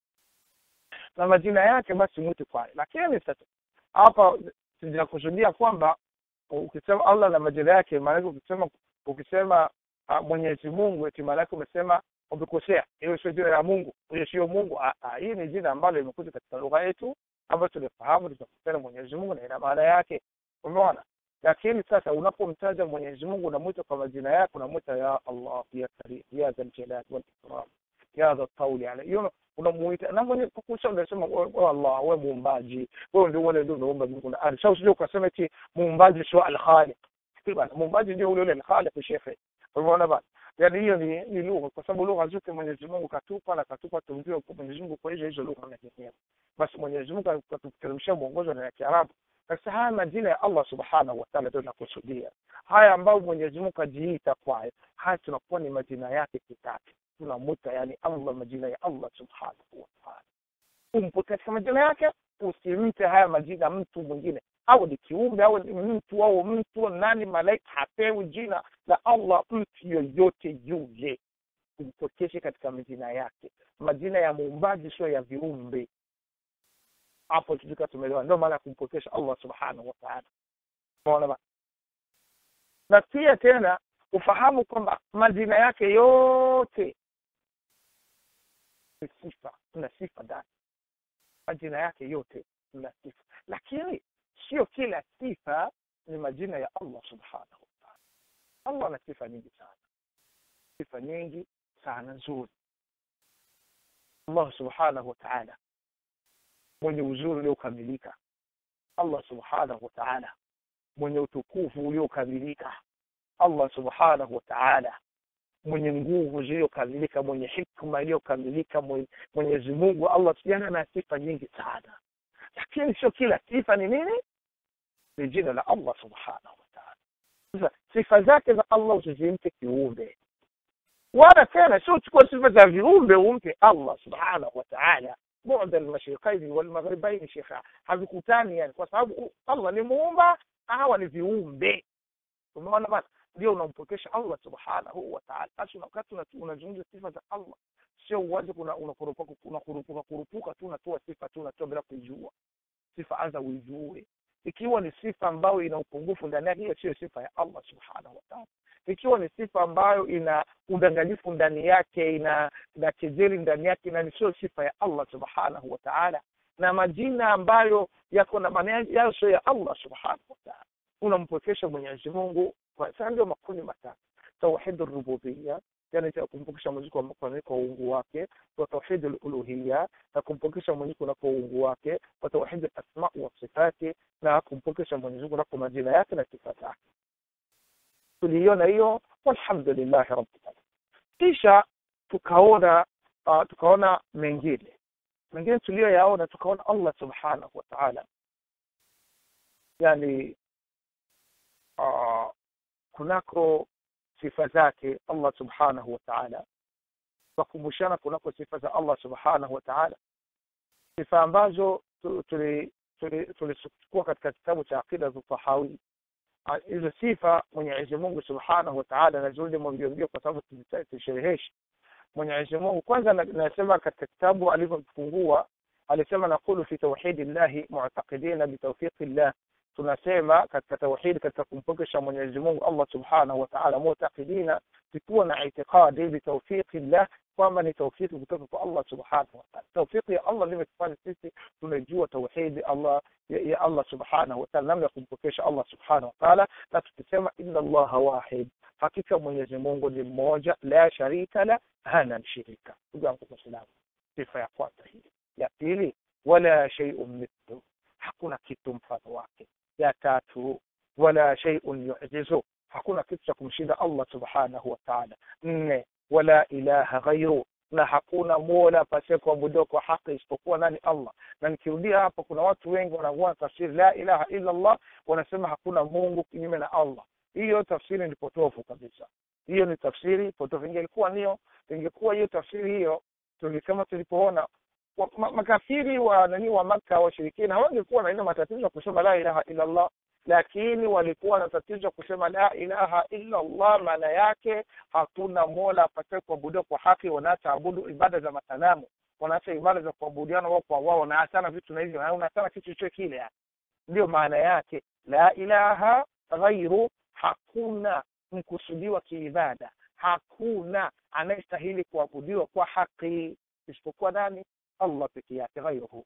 na majina yake basi mwite kwayo lakini sasa hapa sinakusudia kwamba ukisema Allah na majina yake maana ukisema ukisema uh, Mwenyezi Mungu eti maana umesema umekosea hiyo sio jina la Mungu hiyo sio Mungu hii ni jina ambalo limekuja katika lugha yetu ambayo tunafahamu tunakutana Mwenyezi Mungu na ina maana yake umeona lakini sasa unapomtaja Mwenyezi Mungu unamwita kwa majina yake unamwita ya Allah ya Karim ya Dhal Jalal wal Ikram ya Dhal Tawli ala hiyo unamuita na mwenye kukusha unasema oh Allah wewe muumbaji wewe ndio wale ndio unaomba Mungu na ardhi sasa usije ukasema eti muumbaji sio al-Khaliq bana muumbaji ndio ule ule al-Khaliq shekhe umeona bana yani hiyo ni, ni lugha kwa sababu lugha zote Mwenyezi Mungu katupa na katupa tumjue kwa Mwenyezi Mungu kwa hizo hizo lugha na nyingine basi Mwenyezi Mungu akatuteremshia mwongozo na Kiarabu sasa haya majina ya allah subhanahu wataala ndio tunakusudia haya ambayo mwenyezi mungu ajiita kwayo haya tunakuwa ni majina yake kitatu tunamwita yani allah majina ya allah subhanahu wataala umpe katika majina yake usimpe haya majina mtu mwingine au ni kiumbe au ni mtu au mtu nani malaika hapewi jina la allah mtu yoyote yule umpokeshe katika majina yake majina ya muumbaji sio ya viumbe hapo tutika tumeelewa ndio maana ya kumpokesha allah subhanahu wataala unaona na pia tena ufahamu kwamba majina yake yote ni sifa kuna sifa ndani majina yake yote na sifa lakini sio kila sifa ni majina ya allah subhanahu wataala allah ana sifa nyingi sana sifa nyingi sana nzuri allah subhanahu wataala mwenye uzuri uliokamilika allah subhanahu wataala mwenye utukufu uliokamilika allah subhanahu wataala mwenye nguvu zilizokamilika mwenye hikma iliyokamilika mwenyezi mungu allah jana na sifa nyingi sana lakini sio kila sifa ni nini ni jina la allah subhanahu wataala sasa sifa zake za allah usizimpe kiumbe wala tena sio chukua sifa za viumbe umpe allah subhanahu wataala bu'da almashriqaini walmaghribaini shekha havikutani yani kwa sababu allah ni muumba hawa ni viumbe umeona bana ndio unampokesha allah subhanahu wataala basi wakati unazungumza sifa za allah sio uwaje unakurupuka kurupuka tu unatoa sifa tu unatoa bila kuijua sifa anza uijue ikiwa ni sifa ambayo ina upungufu ndani yake hiyo sio sifa ya allah subhanahu wataala ikiwa ni sifa ambayo ina udanganyifu ndani yake ina ina kejeli ndani yake na sio sifa ya allah subhanahu wataala na majina ambayo yako na maana yayo sio ya allah subhanahu wataala unampokesha mwenyezi mungu sasa ndio makundi matatu tauhid rububia yani kumpokesha mwenyezi kwa kwa uungu wake wa tauhid uluhia na kumpokesha mwenyezi kwa uungu wake wa tauhid asma wa sifati na kumpokesha mwenyezi kwa majina yake na sifa zake tuliona hiyo walhamdulillah rabbil alamin kisha tukaona uh, tukaona mengine mengine tuliyoyaona tukaona Allah subhanahu wa ta'ala yani uh, kunako sifa zake Allah subhanahu wa ta'ala tukumbushana kunako sifa za Allah subhanahu wa ta'ala sifa ambazo tulichukua katika kitabu cha aqida za Tahawi hizo sifa Mwenyezi Mungu Subhanahu wa Ta'ala nazudi mbio mbio kwa sababu tushereheshe Mwenyezi Mungu kwanza nasema katika kitabu alivyofungua alisema naqulu fi tauhidi llahi mu'taqidina bi tawfiqi llah tunasema katika tauhid katika kumpokesha Mwenyezi Mungu Allah Subhanahu wa Ta'ala mu'taqidina tukiwa na itikadi bi tawfiqi llah kwamba ni tawfiki kutoka kwa Allah subhanahu wa ta'ala. Tawfiki ya Allah ndio imetufanya sisi tunajua tauhidi Allah ya, ya Allah subhanahu wa ta'ala, namna ya kumpokesha Allah subhanahu wa ta'ala, na tukisema inna Allah wahid, hakika Mwenyezi Mungu ni mmoja, la sharika la, hana mshirika. Ndugu yangu Muislamu, sifa ya kwanza hii. Ya pili, wala shay'un mithlu, hakuna kitu mfano wake. Ya tatu, wala shay'un yu'jizu, hakuna kitu cha kumshinda Allah subhanahu wa ta'ala. Nne, wala ilaha ghairu na hakuna mola pasiye kuabudiwa kwa haki isipokuwa nani Allah. Na nikirudia hapa, kuna watu wengi wanakuwa tafsiri la ilaha illa Allah, wanasema hakuna Mungu kinyume na Allah. Hiyo tafsiri ni potofu kabisa, hiyo ni tafsiri potofu. Ingelikuwa niyo, ingekuwa hiyo tafsiri hiyo, tulisema tulipoona makafiri wa nani wa Makka washirikina hawangekuwa na ile matatizo ya kusema la ilaha illa Allah lakini walikuwa na tatizo kusema la ilaha illa Allah. Maana yake hakuna mola apataye kuabudiwa kwa haki, wanaacha abudu ibada za masanamu, wanaacha ibada za kuabudiana wao kwa wao, wanaachana vitu na hivyo, wanaachana kitu chochote kile. Yani ndio maana yake la ilaha ghairu, hakuna mkusudiwa kiibada, hakuna anayestahili kuabudiwa kwa haki isipokuwa nani? Allah peke yake, ghairuhu,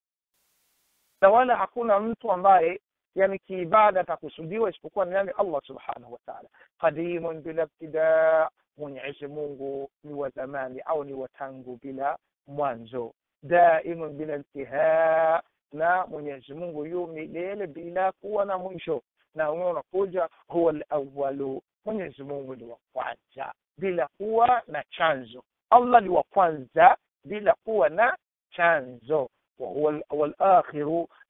na wala hakuna mtu ambaye yani kiibada atakusudiwa isipokuwa ni nani? Allah subhanahu wa ta'ala. Qadimun bila ibtida, Mwenyezi Mungu ni wa zamani au ni wa tangu bila mwanzo. Daimun bila intihaa, na Mwenyezi Mungu yu milele bila kuwa na mwisho. Na wewe unakuja huwa al-awwalu, Mwenyezi Mungu ni wa kwanza bila kuwa na chanzo. Allah ni wa kwanza bila kuwa na chanzo wa huwa al-akhiru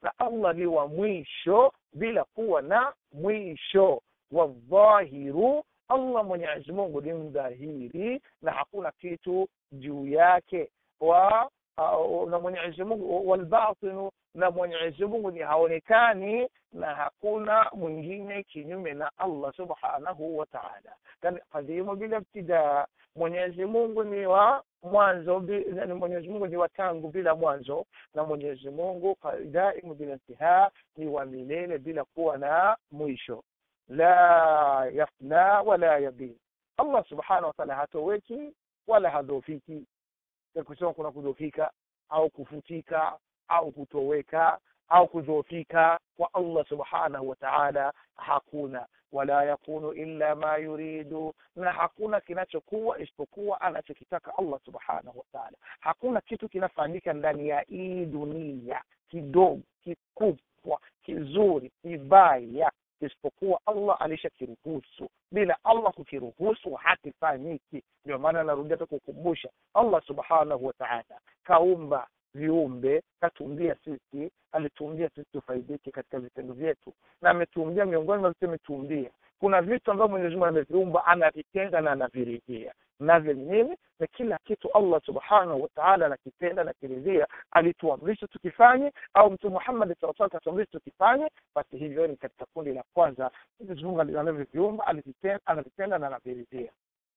na allah ni wa mwisho bila kuwa na mwisho wadhahiru allah mwenyezi mungu ni mdhahiri na hakuna kitu juu yake wa uh, na mwenyezi mungu walbatinu na mwenyezi mungu ni haonekani na hakuna mwingine kinyume na allah subhanahu wa taala kadimu bila ibtidaa mwenyezi mungu ni wa mwanzo ni mwenyezi mungu ni wa tangu bila mwanzo na mwenyezi mungu daimu bila intihaa ni wa milele bila kuwa na mwisho la yafna wala yabin allah subhanahu wa taala hatoweki wala hadhofiki kusema kuna kudhofika au kufutika au kutoweka au kudhoofika kwa allah subhanahu wa taala hakuna wala yakunu illa ma yuridu na hakuna kinachokuwa isipokuwa anachokitaka allah subhanahu wa taala hakuna kitu kinafanyika ndani ya hii dunia kidogo kikubwa kizuri kibaya isipokuwa allah alishakiruhusu bila allah kukiruhusu hakifanyiki ndio maana anarudia tu kukumbusha allah subhanahu wa taala kaumba viumbe katumbia sisi alituumbia sisi tufaidike katika vitendo vyetu na ametuumbia miongoni mwa vitu ametuumbia kuna vitu ambavyo mwenyezi mungu ameviumba anavitenga na anaviridhia navyo nini na kila kitu allah subhanahu wataala anakipenda na kiridhia alituamrisha tukifanye au mtume muhammadi saa salam katuamrisha tukifanye basi hivyo ni katika kundi la kwanza mwenyezi mungu anavyoviumba anavipenda na anaviridhia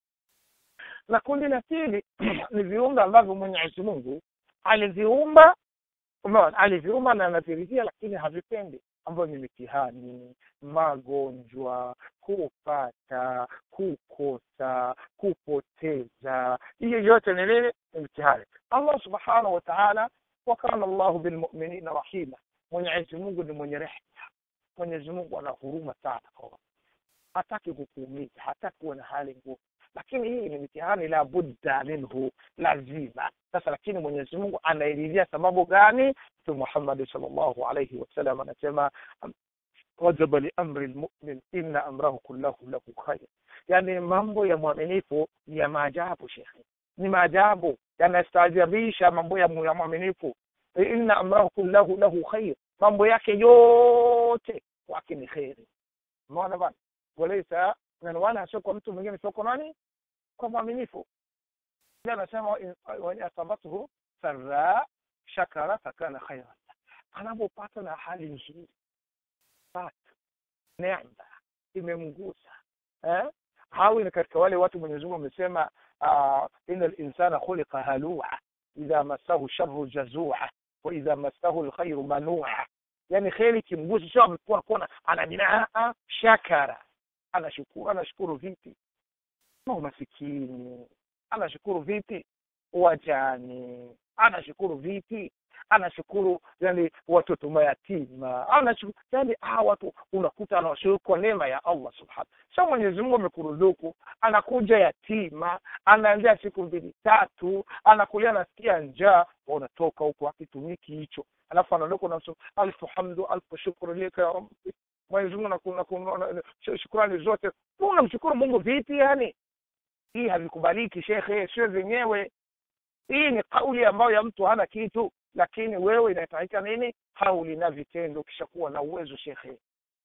na kundi la pili ni viumbe ambavyo mwenyezi mungu aliviumba umeona aliviumba na anaviridhia lakini havipendi ambayo ni mitihani magonjwa kupata kukosa kupoteza hiyo yote ni nini ni mitihani allah subhanahu wa taala wakana llahu bilmuminina rahima mwenyezi mungu ni mwenye rehma mwenyezi mungu ana huruma sana kwa hataki kukuumiza hataki kuwa na hali ngumu lakini hii ni mitihani la budda minhu lazima sasa lakini mwenyezi mungu anaelezea sababu gani mtume muhammadi salllahu alaihi wasallam anasema wajaba liamri lmumin inna amrahu kullahu lahu khair yani mambo ya mwaminifu ni ya maajabu shekhe ni maajabu yanastaajabisha mambo ya mwaminifu inna amrahu kullahu lahu khair mambo yake yote kwake ni kheri umeona bana walaisa wala sio kwa mtu mwingine sio kwa nani kwa mwaminifu anasema wain asabathu sarra shakara fakana khairan anapopata na hali nzuri pata neema imemgusa eh? hawi ni katika wale watu mwenyezi mungu amesema uh, ina linsana khuliqa halua idha massahu sharu jazua wa idha massahu lkhairu manua yani kheri kimgusa sio amekuwa kuona anajinaa shakara anashukuru anashukuru vipi ma umasikini anashukuru vipi wajani anashukuru vipi anashukuru yani watoto mayatima anashukuru yani hawa watu unakuta anawashukuru kwa neema ya allah subhanahu sa mwenyezi mungu amekuruzuku anakuja yatima anaendea siku mbili tatu anakulia anasikia njaa unatoka huko akitumiki hicho alafu anaondoka unamsema alfu hamdu alfu shukru lika ya rabbi mwenyezi mungu shukurani zote unamshukuru mungu vipi yani hii havikubaliki shekhe sio zenyewe hii ni kauli ambayo ya mtu hana kitu lakini wewe inahitajika nini kauli na vitendo ukishakuwa na uwezo shekhe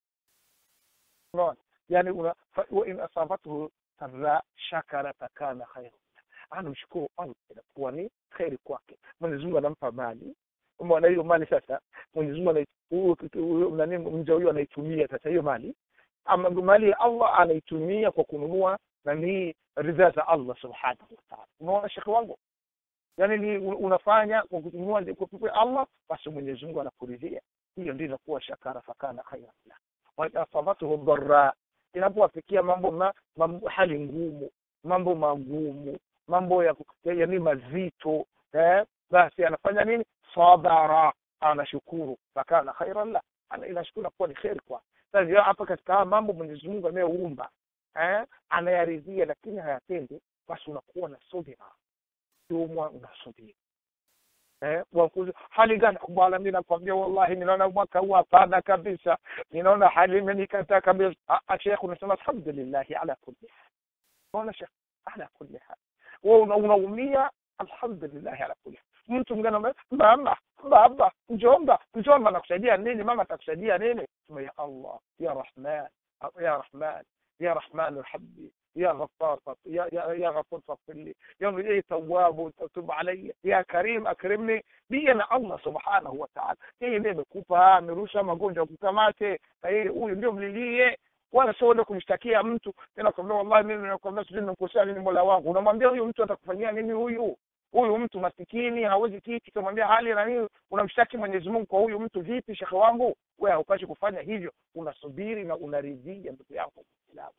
unaona yani una in asabathu sarra shakara fakana khairu anamshukuru allah inakuwa ni kheri kwake mwenyezi mungu anampa mali umeona hiyo mali sasa mwenyezi mungu nani mja huyo anaitumia sasa hiyo mali ama mali ya allah anaitumia kwa kununua nani ridhaa za allah subhanahu wataala unaona shekhe wangu yani ni unafanya kwa kununua kwa allah basi mwenyezi mungu anakuridhia hiyo ndio inakuwa shakara fakana khairan la waasabatuhu dharra inapowafikia mambo ma, mambo hali ngumu mambo magumu mambo ya yani mazito eh, basi anafanya nini sabara anashukuru fakana khairan la inashukuru kuwa ni kheri kwa sasa hapa katika haya mambo mwenyezi mungu anayeumba eh, anayaridhia lakini hayatendi basi unakuwa na subira kiumwa unasubiri eh, wakuzi hali gani bwana mi nakwambia wallahi ninaona mwaka huu hapana kabisa ninaona hali imenikataa kabisa shekh unasema alhamdulillahi ala kulli hal unaona shekh ala kulli hal wewe unaumia alhamdulillahi ala kulli hal mtu mwingine anamwambia mama baba njomba njomba nakusaidia nini mama atakusaidia nini sema ya allah ya rahman ya rahman ya rahman irhamni يا غفار يا يا يا غفور فاغفر لي يا يا تواب تب علي يا كريم akrimni ndiye na Allah subhanahu wa ta'ala yeye ndiye amekupa amerusha magonjwa kukamate na yeye huyu ndio mlilie wala sio ule kumshtakia mtu tena kwambia wallahi mimi nakwambia sijui nimekosea nini mola wangu unamwambia huyu mtu atakufanyia nini huyu huyu mtu masikini hawezi kiti kumwambia hali na nini unamshtaki Mwenyezi Mungu kwa huyu mtu vipi shekhe wangu wewe haupashi kufanya hivyo unasubiri na unaridhia ndugu yako Muislamu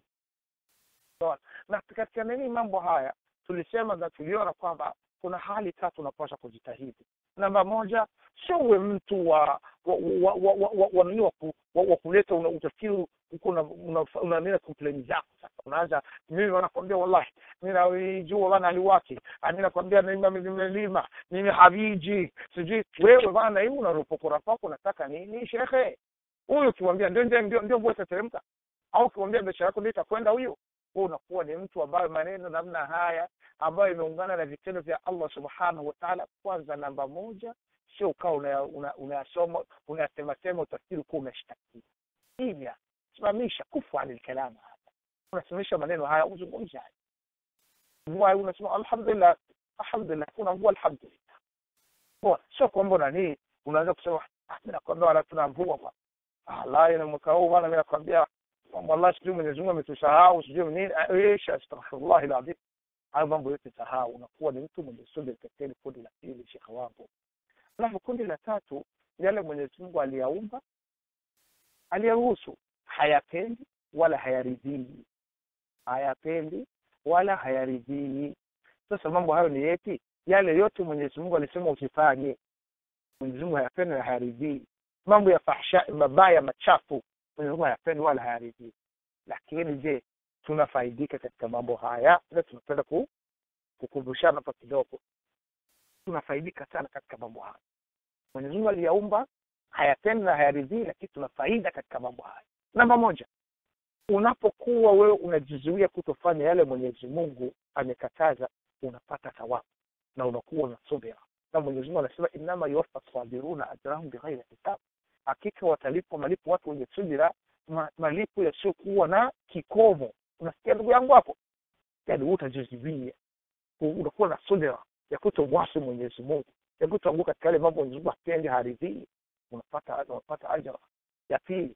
na katika nini mambo haya tulisema na tuliona kwamba kuna hali tatu unapaswa kujitahidi namba moja sio uwe mtu wa wa wa wa wa, wa, wa, wa, wa, wa kuleta una utafikiri uko unanena complain zako sasa unaanza mimi wanakwambia wallahi mimi naijua bana aliwaki mimi nakwambia mimi nimelima mimi haviji sijui wewe bana hivi unaropokora pako unataka nini shekhe huyu ukimwambia ndio ndio ndio ndio mbona tateremka au ukimwambia biashara yako ndio itakwenda huyo wewe unakuwa ni mtu ambaye maneno namna haya ambayo imeungana na vitendo vya Allah subhanahu wa ta'ala kwanza namba moja sio ukawa unayasoma una, una unasema sema utafikiri kuwa umeshtakia hivya simamisha kufu anil kalama hapa unasimamisha maneno haya uzungumze haya mvua unasema alhamdulillah alhamdulillah kuna mvua alhamdulillah bora sio kwamba nani unaanza kusema ah mimi nakwambia wala tuna mvua kwa Allah na mwaka huu bwana mimi nakwambia wallahi sijui Mwenyezi Mungu ametusahau sijui nini ايش astaghfirullah alazim hayo mambo yote sahau unakuwa ni mtu mwenye subira katika kundi la pili shekhe wangu alafu kundi la tatu yale Mwenyezi Mungu aliyaumba aliyaruhusu hayapendi wala hayaridhii hayapendi wala hayaridhii sasa mambo hayo ni yepi yale yote Mwenyezi Mungu alisema usifanye Mwenyezi Mungu hayapendi na hayaridhii mambo ya fahsha mabaya machafu Mwenyezi Mungu hayapendi wala hayaridhii lakini je tunafaidika katika mambo haya na tunapenda ku, kukumbushana hapa kidogo tunafaidika sana katika mambo haya Mwenyezi Mungu aliyaumba hayapendi na hayaridhii lakini tuna faida katika mambo haya namba moja unapokuwa wewe unajizuia kutofanya yale Mwenyezi Mungu amekataza unapata thawabu na unakuwa na subira na Mwenyezi Mungu anasema inama yuwaffa sabiruna ajrahum bighairi hisab hakika watalipwa malipo watu wenye subira ma, malipo yasiokuwa na kikomo unasikia ndugu yangu hapo yani utajizuia unakuwa na subira ya kutomwasi Mwenyezi Mungu ya kutoanguka katika yale mambo Mwenyezi Mungu hapendi haridhii unapata unapata ajira ya pili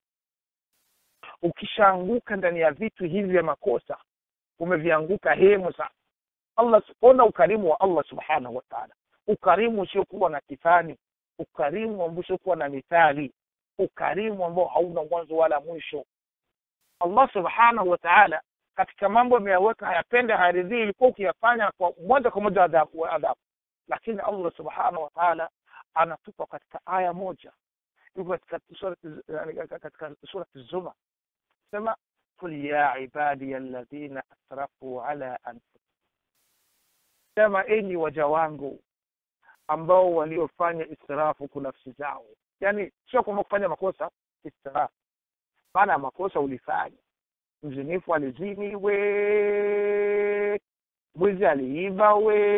ukishaanguka ndani ya vitu hivi vya makosa umevianguka hemu sasa Allah ona ukarimu wa Allah subhanahu wa ta'ala ukarimu usiokuwa na kifani ukarimu ambao usiokuwa na mithali ukarimu ambao hauna mwanzo wala mwisho Allah subhanahu wa ta'ala katika mambo ameyaweka hayapende hayaridhii ilikuwa ukiyafanya kwa moja kwa moja adhabu adhabu lakini Allah subhanahu wa ta'ala anatupa katika aya moja yuko katika sura katika sura az-zumar sema qul ya ibadi alladhina asrafu ala anfusihim sema enyi waja wangu ambao waliofanya israfu kwa nafsi zao yani sio kwamba kufanya makosa israfu maana makosa ulifanya mzinifu alizini we mwizi aliiba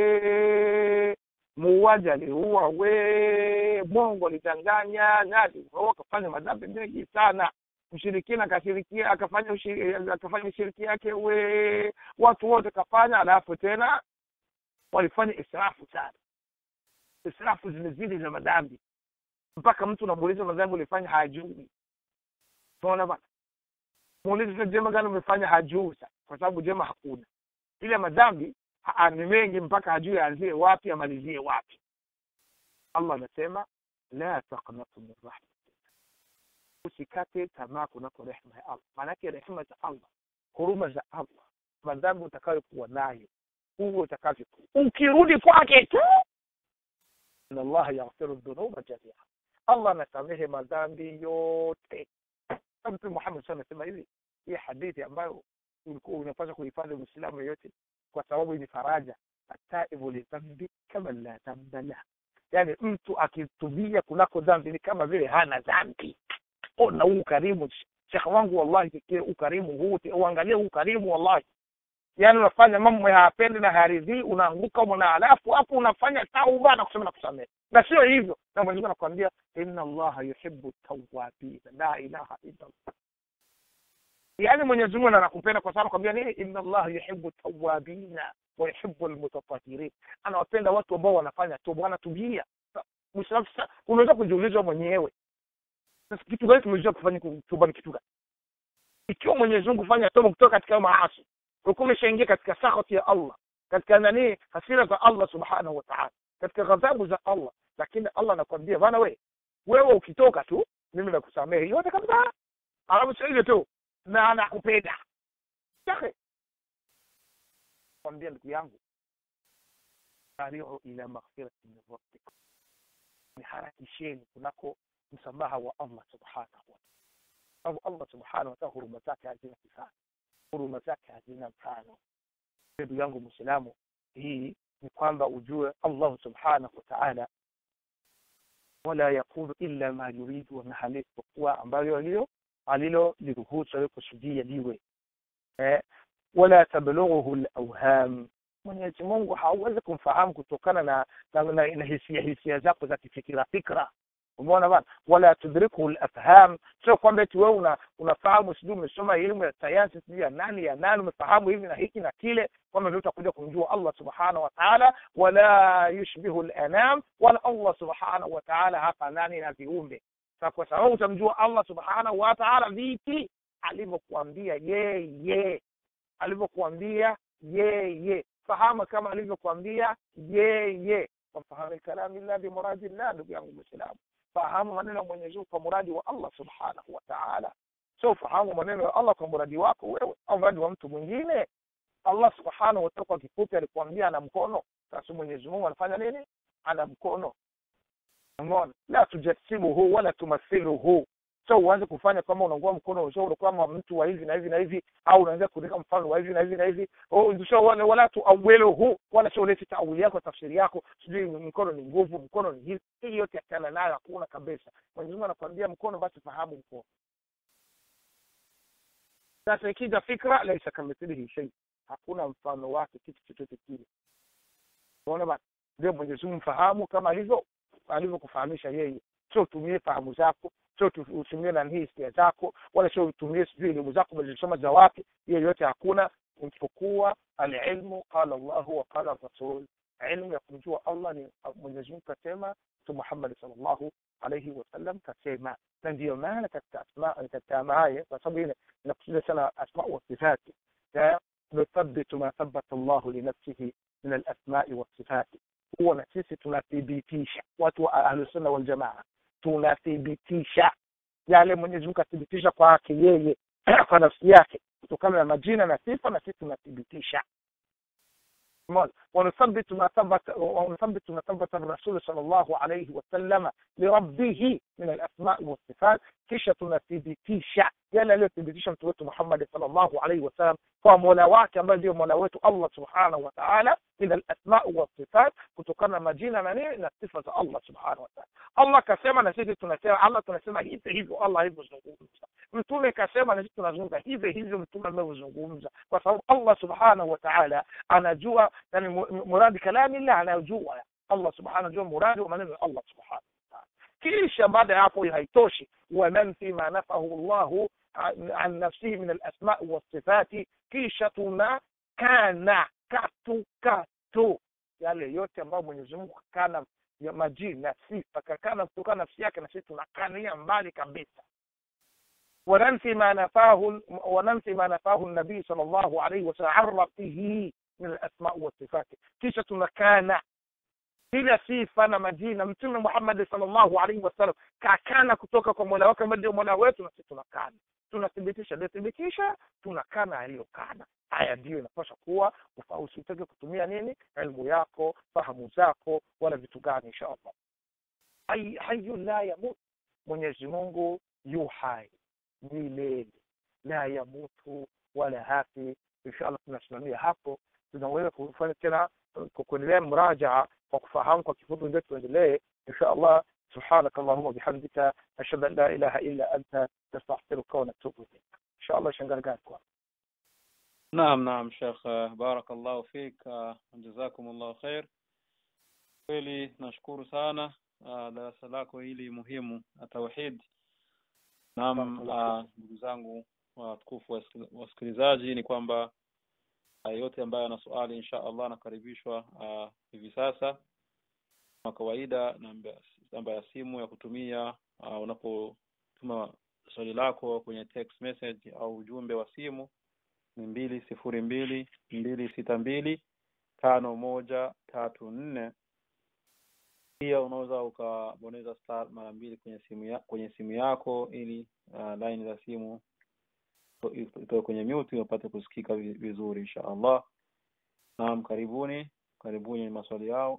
we muuaji aliua we mwongo alidanganya nani akafanya madhambi mengi sana mshirikina akashirikia akafanya akafanya shiriki yake we watu wote kafanya alafu tena walifanya israfu sana israfu zimezidi za madhambi mpaka mtu unamuuliza madhambi ulifanya hajui unaona bana muulize jema gani umefanya hajui kwa sababu jema hakuna ile madhambi ni mengi mpaka hajui aanzie wapi amalizie wapi Allah anasema la taqnatu min rahmatillah usikate tamaa kunako rehema ya Allah maanake rehema za Allah huruma za Allah madhambi utakayokuwa nayo huo utakavyokuwa ukirudi kwake tu inna Allah yaghfiru dhunuba jamia Allah anasamehe madhambi yote Mtume Muhammad sana anasema hivi hii hadithi ambayo ulikuwa unapaswa kuhifadhi Muislamu yoyote kwa sababu ni faraja ataibu lidhambi kama la dhamba la yani mtu akitubia kunako dhambi ni kama vile hana dhambi ona huu ukarimu shekhe wangu wallahi fikiri ukarimu huu uangalie huu ukarimu wallahi yaani unafanya mambo hayapendi na hayaridhii unaanguka una alafu hapo unafanya tauba na kusema na kusamehe na sio hivyo na mwenyezi mungu anakuambia inna allaha yuhibbu tawabina la ilaha illa allah yaani mwenyezi mungu anakupenda kwa sababu anakwambia nini inna allaha yuhibbu tawabina wa yuhibbu almutatahirin anawapenda watu ambao wanafanya toba wanatubia Muislamu sasa unaweza kujiuliza mwenyewe sasa kitu gani tumejua kufanya toba ni kitu gani ikiwa mwenyezi mungu fanya toba kutoka katika maasi ulikuwa umeshaingia katika sakhati ya allah katika nani hasira za allah subhanahu wa ta'ala katika ghadhabu za allah lakini allah anakwambia bana we wewe ukitoka tu mimi nakusamehe yote kabisa alafu sio hivyo tu na anakupenda shekhe kwambia ndugu yangu sariu ila maghfirati min rabbikum niharakisheni kunako msamaha wa allah subhanahu wa sababu allah subhanahu wa taala huruma zake hazina kifani huruma zake hazina mfano ndugu yangu mwislamu hii ni kwamba ujue allah subhanahu wa taala wala yakulu illa ma yuridu na halisipokuwa ambayo alilo alilo liruhusu alikusudia liwe eh, wala tablughuhu lawham mwenyezi mungu hauwezi kumfahamu kutokana na, na, na, na hisia hisia zako za kifikira fikra umeona bana wala tudrikuhu lafham sio kwamba eti wewe una, unafahamu sijui umesoma elimu ya sayansi sijui ya nani ya nani umefahamu hivi na hiki na kile kwamba ndio utakuja kumjua allah subhanahu wa taala wala yushbihu lanam wala allah subhanahu wa taala hafanani na viumbe sa kwa sababu utamjua allah subhanahu wa taala vipi alivyokuambia yeye alivyokuambia yeye fahamu kama alivyokuambia yeye wafahamu kalami llah bimuradi llah ndugu yangu mwislamu fahamu maneno ya mwenyezi mungu kwa muradi wa allah subhanahu wa taala sio fahamu maneno ya allah kwa muradi wako wewe au mradi wa mtu mwingine allah subhanahu wa taala kwa kifupi alikuambia ana mkono sasa mwenyezi mungu anafanya nini ana mkono umeona la tujasimuhu wala tumathiluhu so uanze kufanya kama unaungua mkono so kama mtu wa hivi na hivi na hivi au unaanza kuandika mfano wa hivi na hivi na hivi so wala, wala tuawiluhu wala sio ulete taawili yako tafsiri yako sijui mkono ni nguvu mkono ni hivi hii yote achana nayo hakuna kabisa mwenyezi mungu anakwambia mkono basi fahamu mkono sasa ikija fikra laisa kamithilihi shei hakuna mfano wake kitu chochote kile unaona bana ndio mwenyezi mungu mfahamu kama alivyo alivyokufahamisha yeye sio utumie fahamu zako sio utumie nanii hisia zako wala sio utumie sijui elimu zako umezisoma za wapi hiyo yote hakuna isipokuwa alilmu qala llahu wa qala rasul ilmu ya kumjua allah ni mwenyezi mungu kasema mtu muhammadi salllahu alaihi wasallam kasema na ndiyo maana katika asma katika maaya kwa sababu hii inakusudia sana asma wa sifati nuthabitu ma thabata llahu linafsihi min alasmai wasifati huwa na sisi tunathibitisha watu wa ahlusunna waljamaa tunathibitisha yale mwenyezi mungu athibitisha kwake yeye kwa nafsi yake kutokana na majina na sifa na sisi tunathibitisha ونثبت ما ثبت ونثبت ما ثبت الرسول صلى الله عليه وسلم لربه من الاسماء والصفات kisha tunathibitisha yale aliyothibitisha mtu wetu Muhammad sallallahu alaihi wasallam kwa mola wake ambaye ndio mola wetu Allah subhanahu wa ta'ala min alasma wa sifat kutokana na majina na nini na sifa za Allah subhanahu wa ta'ala Allah kasema na sisi tunasema Allah tunasema hivi hivyo Allah hivyo zungumza mtume kasema na sisi tunazungumza hivi hivyo mtume amevyozungumza kwa sababu Allah subhanahu wa ta'ala anajua yani muradi kalami la anajua Allah subhanahu anajua muradi wa maneno ya Allah subhanahu kisha baada ya hapo haitoshi wananfi ma nafahu llahu an nafsihi min alasmai wasifati kisha tuna kana katu katu yale yote ambayo mwenyezi mungu kakana majina sifa kakana kutokana nafsi yake na sisi tunakania mbali kabisa وننفي ما نفاه وننفي ما نفاه النبي صلى الله عليه وسلم عن ربه من الاسماء والصفات kisha tunakana kila sifa na majina mtume Muhammad sallallahu alaihi wasallam kakana kutoka kwa mola wake ambaye ndio mola wetu na sisi tunakana tunathibitisha aliyothibitisha tunakana aliyokana haya ndiyo inapaswa kuwa usitake kutumia nini elimu yako fahamu zako wala vitu gani insha allah hayu la yamut mwenyezi mungu yu hai milele la yamutu wala hafi insha allah tunasimamia hapo tunaweza kufanya tena kuendelea mrajaa kwa kufahamu kwa kifupi ndio tuendelee insha allah سبحانك اللهم وبحمدك أشهد أن لا إله إلا أنت نستغفرك ونتوب إليك إن شاء الله شنقر قال Naam, naam Sheikh, barakallahu fik, jazakumullahu khair. Kweli nashukuru sana uh, darasa lako hili muhimu la tauhid. Naam, ndugu zangu watukufu wasikilizaji, ni kwamba uh, yote ambayo ana swali insha Allah anakaribishwa uh, hivi sasa kama kawaida, namba ya simu ya kutumia uh, unapotuma swali lako kwenye text message au ujumbe wa simu ni mbili sifuri mbili mbili sita mbili tano moja tatu nne. Pia unaweza ukabonyeza star mara mbili kwenye simu ya, kwenye simu yako ili uh, line za simu itoe kwenye mute upate kusikika vizuri insha Allah. Naam, karibuni karibuni maswali yao.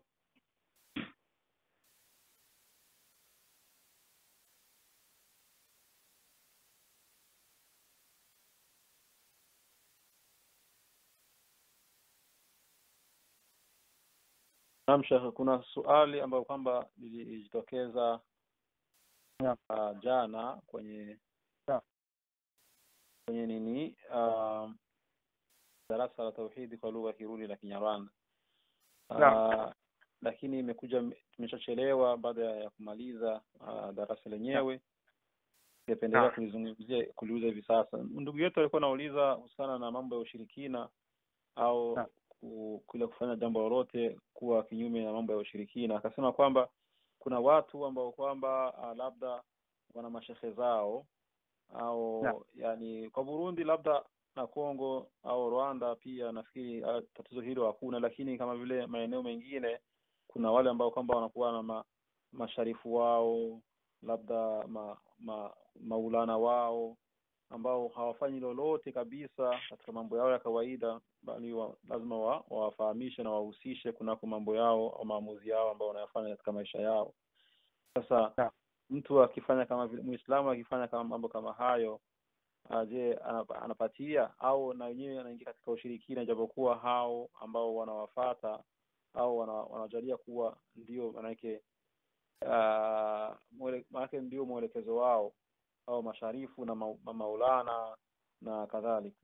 Naam Sheikh, kuna swali ambayo kwamba lilijitokeza uh, jana kwenye yeah. kwenye nini uh, darasa la tauhidi kwa lugha ya Kiruni la Kinyarwanda uh, yeah. lakini imekuja tumeshachelewa baada ya kumaliza uh, darasa lenyewe ningependelea yeah. kulizungumzia kuliuza hivi sasa. Ndugu yetu alikuwa anauliza husiana na mambo ya ushirikina au yeah kule kufanya jambo lolote kuwa kinyume na mambo ya ushirikina. Akasema kwamba kuna watu ambao kwamba uh, labda wana mashehe zao au yeah. yani kwa Burundi labda na Kongo au Rwanda pia nafikiri uh, tatizo hilo hakuna, lakini kama vile maeneo mengine kuna wale ambao kwamba wanakuwa na ma, masharifu wao labda ma, ma, maulana wao ambao hawafanyi lolote kabisa katika mambo yao ya kawaida, bali wa, lazima wa, wawafahamishe na wahusishe kunako mambo yao au maamuzi yao ambao wanayafanya katika maisha yao. Sasa yeah. mtu akifanya kama vile Muislamu akifanya kama mambo kama hayo, je, anapatia au na wenyewe anaingia katika ushirikina, japokuwa hao ambao wanawafata au wana, wanajalia kuwa ndio manake uh, manake ndio mwelekezo wao au masharifu na ma, ma maulana na kadhalika.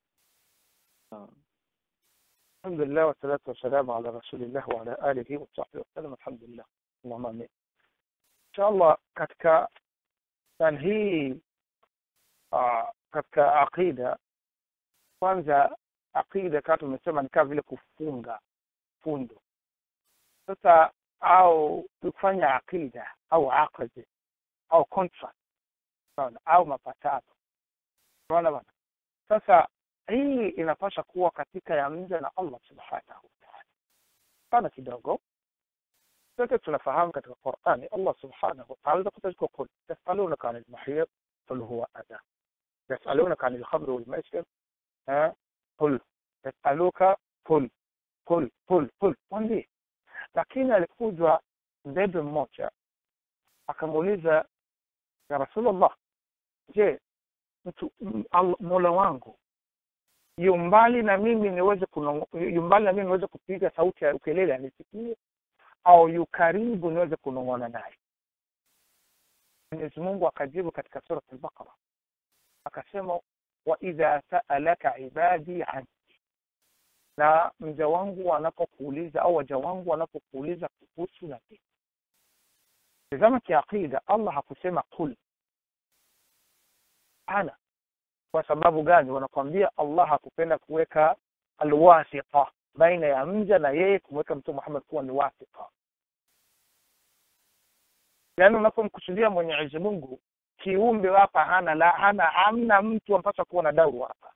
Alhamdulillah wassalatu wassalamu ala rasulillah wa ala alihi wa sahbihi wasallam. Alhamdulillah, Allahumma amin. Inshallah, katika yani hii uh, katika aqida, kwanza aqida kama tumesema ni kama vile kufunga fundo. Sasa au kufanya aqida au aqdi au contract Unaona, au mapatano. Unaona bana? Sasa hii inapaswa kuwa katika ya mja na Allah subhanahu wa ta'ala. Sana kidogo sote tunafahamu katika Qur'ani Allah subhanahu wa ta'ala kutoka kul yasalunaka anil mahiyat qul huwa adha yasalunaka anil khamri wal maisir ha qul yasaluka qul qul qul qul mwambie lakini alikujwa mbebe mmoja akamuuliza ya Rasulullah je mtu mola wangu yumbali na mimi niweze yumbali na mimi niweze kupiga sauti ya ukelele anisikie au yu karibu niweze kunong'ona naye Mwenyezi Mungu akajibu katika sura al-Baqara akasema wa idha sa'alaka ibadi anni na mja wangu wanapokuuliza au waja wangu wanapokuuliza kuhusu na mimi tazama kiaqida Allah hakusema kul ana kwa sababu gani wanakwambia Allah hakupenda kuweka alwasita baina ya mja na yeye kumweka mtume Muhammad kuwa ni wasita yaani unapomkusudia Mwenyezi Mungu kiumbe hapa hana la hana hamna mtu ampaswa kuwa na dauru hapa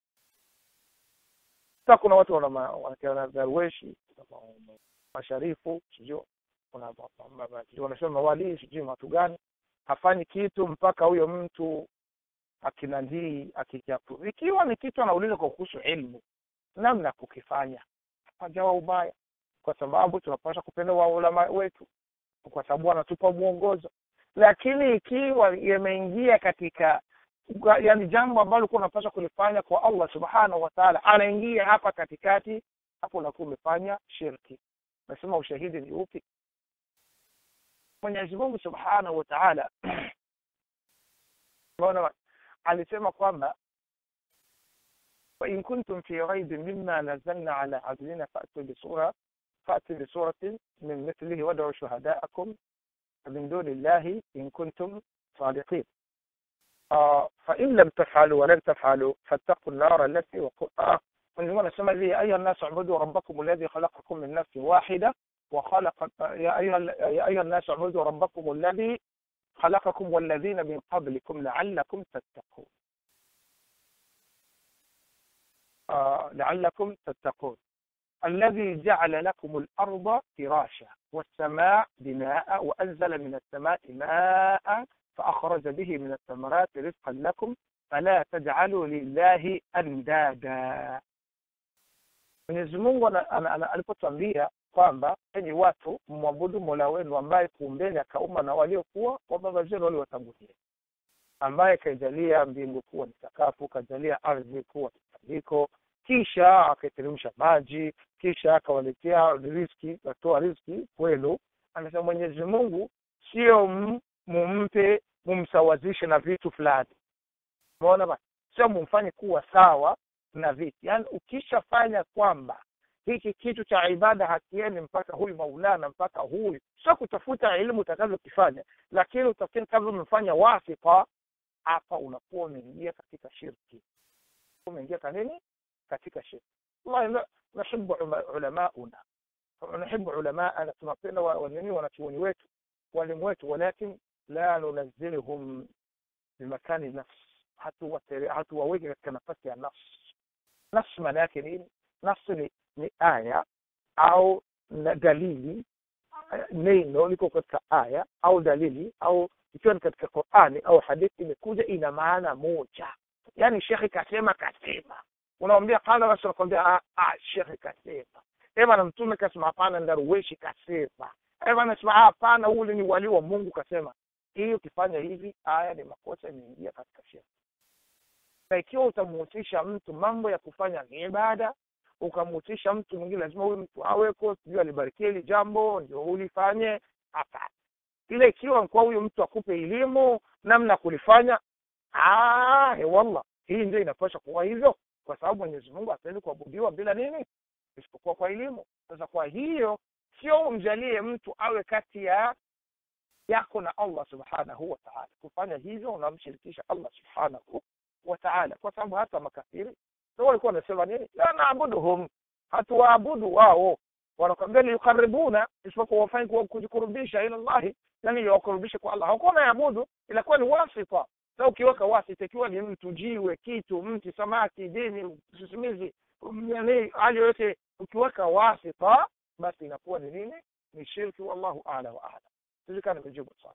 sasa kuna watu wana wana darweshi masharifu sijui kuna wanasema mawalii sijui watu gani hafanyi kitu mpaka huyo mtu akinandii akijapu ikiwa ni kitu anauliza kwa kuhusu ilmu namna ya kukifanya hapajawa ubaya kwa sababu tunapaswa kupenda waulama wetu kwa sababu wanatupa mwongozo lakini ikiwa yameingia katika yani jambo ambalo ulikuwa unapaswa kulifanya kwa Allah subhanahu wa ta'ala anaingia hapa katikati hapo unakuwa umefanya shirki nasema ushahidi ni upi Mwenyezi Mungu subhanahu wa ta'ala unaona alisema kwamba وإن كنتم في ريب مما نزلنا على عبدنا فأتوا بسورة فأتوا بسورة من مثله وادعوا شهداءكم من دون الله إن كنتم صادقين آه فإن لم تفعلوا ولن تفعلوا فاتقوا النار التي وقودها ونزلنا نسمى لي أيها الناس اعبدوا ربكم الذي خلقكم من نفس واحدة وخلق يا أيها يا أيها الناس اعبدوا ربكم الذي خلقكم والذين من قبلكم لعلكم تتقون آه لعلكم تتقون الذي جعل لكم الأرض فراشا والسماء بناء وأنزل من السماء ماء فأخرج به من الثمرات رزقا لكم فلا تجعلوا لله أندادا Mwenyezi Mungu alipotwambia kwamba enyi watu mmwabudu Mola wenu ambaye kuumbeni akaumba na waliokuwa wa baba zenu waliowatangulia, ambaye kaijalia mbingu kuwa ni sakafu, kajalia ardhi kuwa ni tandiko, kisha akaiteremsha maji, kisha akawaletea riziki, akatoa riziki kwenu. Anasema Mwenyezi Mungu sio mumpe mumsawazishe na vitu fulani. Umeona basi, sio mumfanye kuwa sawa na vitu. Yaani ukishafanya kwamba hiki kitu cha ibada hakieni mpaka huyu maulana mpaka huyu, sio kutafuta elimu utakavyokifanya, lakini utakavyomfanya wasita, hapa unakuwa umeingia katika shirki, umeingia kanini katika shirki. Wallahi nahibu ulamauna nahibu ulamaana, tunapenda wanini wanachuoni wetu walimu wetu, walakin la nunazilhum bimakani nafsi, hatuwaweki katika nafasi ya nafsi. Nafsi maana yake nini? Nafsi ni, ni aya au dalili, neno liko katika aya au dalili au ikiwa ni katika Qur'ani au hadithi imekuja ina maana moja. Yani shekhi kasema kasema, unamwambia qala basi, nakwambia ah, shekhi kasema ema na mtume kasema, hapana, ndaruweshi kasema ema, nasema hapana, ule ni wali wa Mungu kasema. Hii ukifanya hivi, aya ni makosa, imeingia katika shirki. Na ikiwa utamuhusisha mtu mambo ya kufanya ibada, ukamuhusisha mtu mwingine, lazima huyu mtu aweko, sijui alibarikia hili jambo ndio ulifanye. Hapana, ile ikiwa kwa huyu mtu akupe elimu namna kulifanya, ah, wallah, hii ndio inapasha kuwa hivyo, kwa sababu Mwenyezi Mungu hataenda kuabudiwa bila nini, isipokuwa kwa elimu. Sasa kwa hiyo sio umjalie mtu awe kati ya yako na Allah subhanahu wa ta'ala. Kufanya hivyo unamshirikisha Allah subhanahu wa ta'ala, kwa sababu hata makafiri ndio walikuwa wanasema nini, la naabuduhum, hatuwaabudu wao, wanakwambia liyukaribuna, isipokuwa wafanye kujikurubisha ila Allahi, yani wakurubishe kwa Allah. Hawakuwa wanaabudu, ilakuwa ni wasita. Sasa ukiweka wasita, ikiwa ni mtu, jiwe, kitu, mti, samaki, dini, sisimizi, yani hali yoyote, ukiweka wasita, basi inakuwa ni nini? Ni shirki. Wallahu a'la wa a'lam. sijui kama nimejibu swali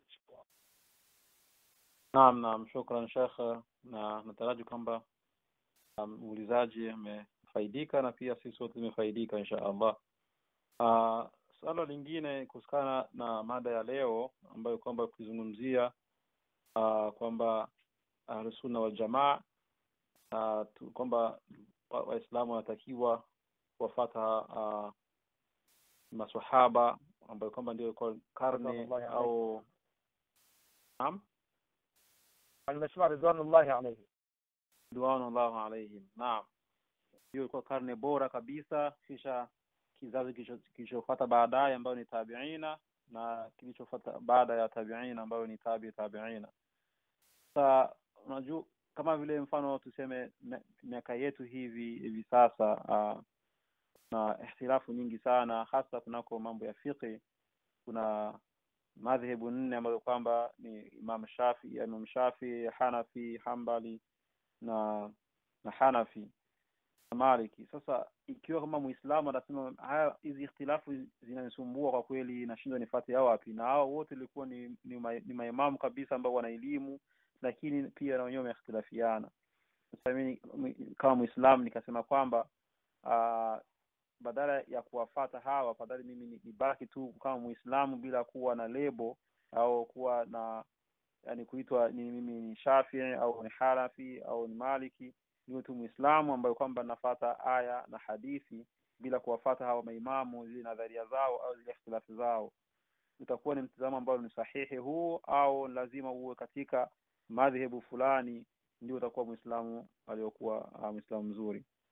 Naam, naam, shukran Sheikh, na nataraji kwamba muulizaji amefaidika na pia sisi wote tumefaidika insha Allah. Uh, swala lingine kuhusikana na mada ya leo ambayo kwamba kuzungumzia uh, kwamba Ahlusunna wal Jamaa uh, tu- kwamba wa- Waislamu wanatakiwa kuwafata uh, maswahaba ambayo kwamba ndio kwa karne Ridwanullahi au naam nimesema ridwanullahi alayhi ridwanullahu alaihim naam hiyo ilikuwa karne bora kabisa kisha kizazi kilicho- kilichofuata baadaye ambayo ni tabiina na kilichofuata baada ya tabiina ambayo ni tabi tabiina sasa unajua kama vile mfano tuseme mi- miaka yetu hivi hivi sasa uh, na ihtilafu nyingi sana hasa kunako mambo ya fiqhi kuna madhehebu nne ambayo kwamba ni Imam Shafi Imam Shafi Hanafi Hambali na na Hanafi na Maliki. Sasa ikiwa kama Muislamu anasema haya hizi ikhtilafu zinanisumbua kwa kweli, nashindwa nifate hao wapi, na hao wote ilikuwa ni ni, ma, ni maimamu kabisa ambao wana elimu, lakini pia na wenyewe wameikhtilafiana. Sasa mimi mi- kama Muislamu nikasema kwamba uh, badala ya kuwafata hawa afadhali mimi ni- nibaki tu kama Muislamu bila kuwa na lebo au kuwa na yani kuitwa ni mimi ni Shafii au ni Hanafi au ni Maliki, niwe tu Muislamu ambayo kwamba nafata aya na hadithi bila kuwafata hawa maimamu zile nadharia zao au zile ikhtilafu zao. Utakuwa ni mtazamo ambao ni sahihi huu au lazima uwe katika madhehebu fulani ndio utakuwa Muislamu aliyokuwa uh, Muislamu mzuri.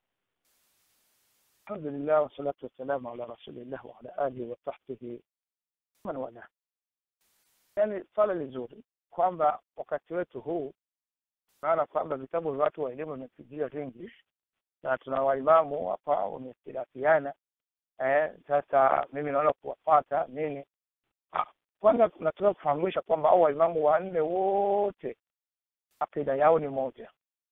alhamdulillah wassalatu wassalamu ala rasulillah wa ala alihi wa sahbihi man wala yani swala lizuri kwamba wakati wetu huu maana kwamba vitabu vya watu wa elimu vimepigia vingi na tuna waimamu hapa wamehtilafiana eh, sasa mimi naona kuwafata nini ah, kwanza tunataka kufahamisha kwamba au waimamu wanne wote akida yao ni moja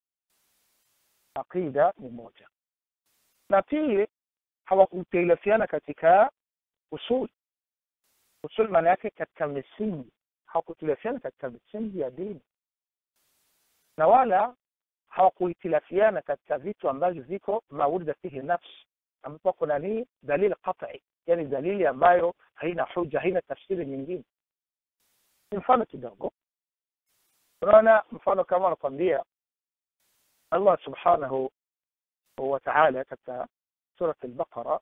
akida ni moja na pili hawakutilafiana katika usul usul maana yake katika misingi hawakutilafiana katika misingi ya dini na wala hawakuhitilafiana katika vitu ambavyo viko maurida fihi nafsi ambapo kuna nini dalili qat'i yani dalili ambayo haina huja haina tafsiri nyingine mfano kidogo unaona mfano kama anakwambia Allah subhanahu wa ta'ala katika surat al-Baqara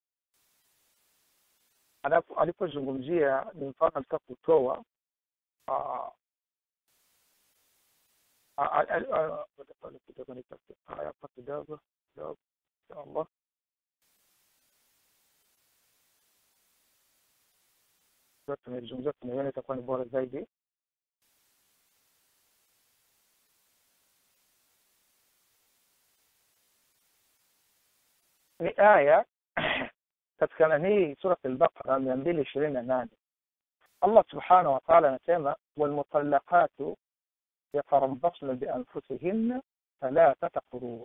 alipozungumzia ni mfano alitaka kutoa hapa kidogo kidogo inshallah tumezungumzia tumeiona itakuwa ni bora zaidi ni aya katika nanii surat al-Baqara mia mbili ishirini na nane Allah subhanahu wa ta'ala anasema walmutallaqatu yatarabbasna bianfusihinna thalathata quruu,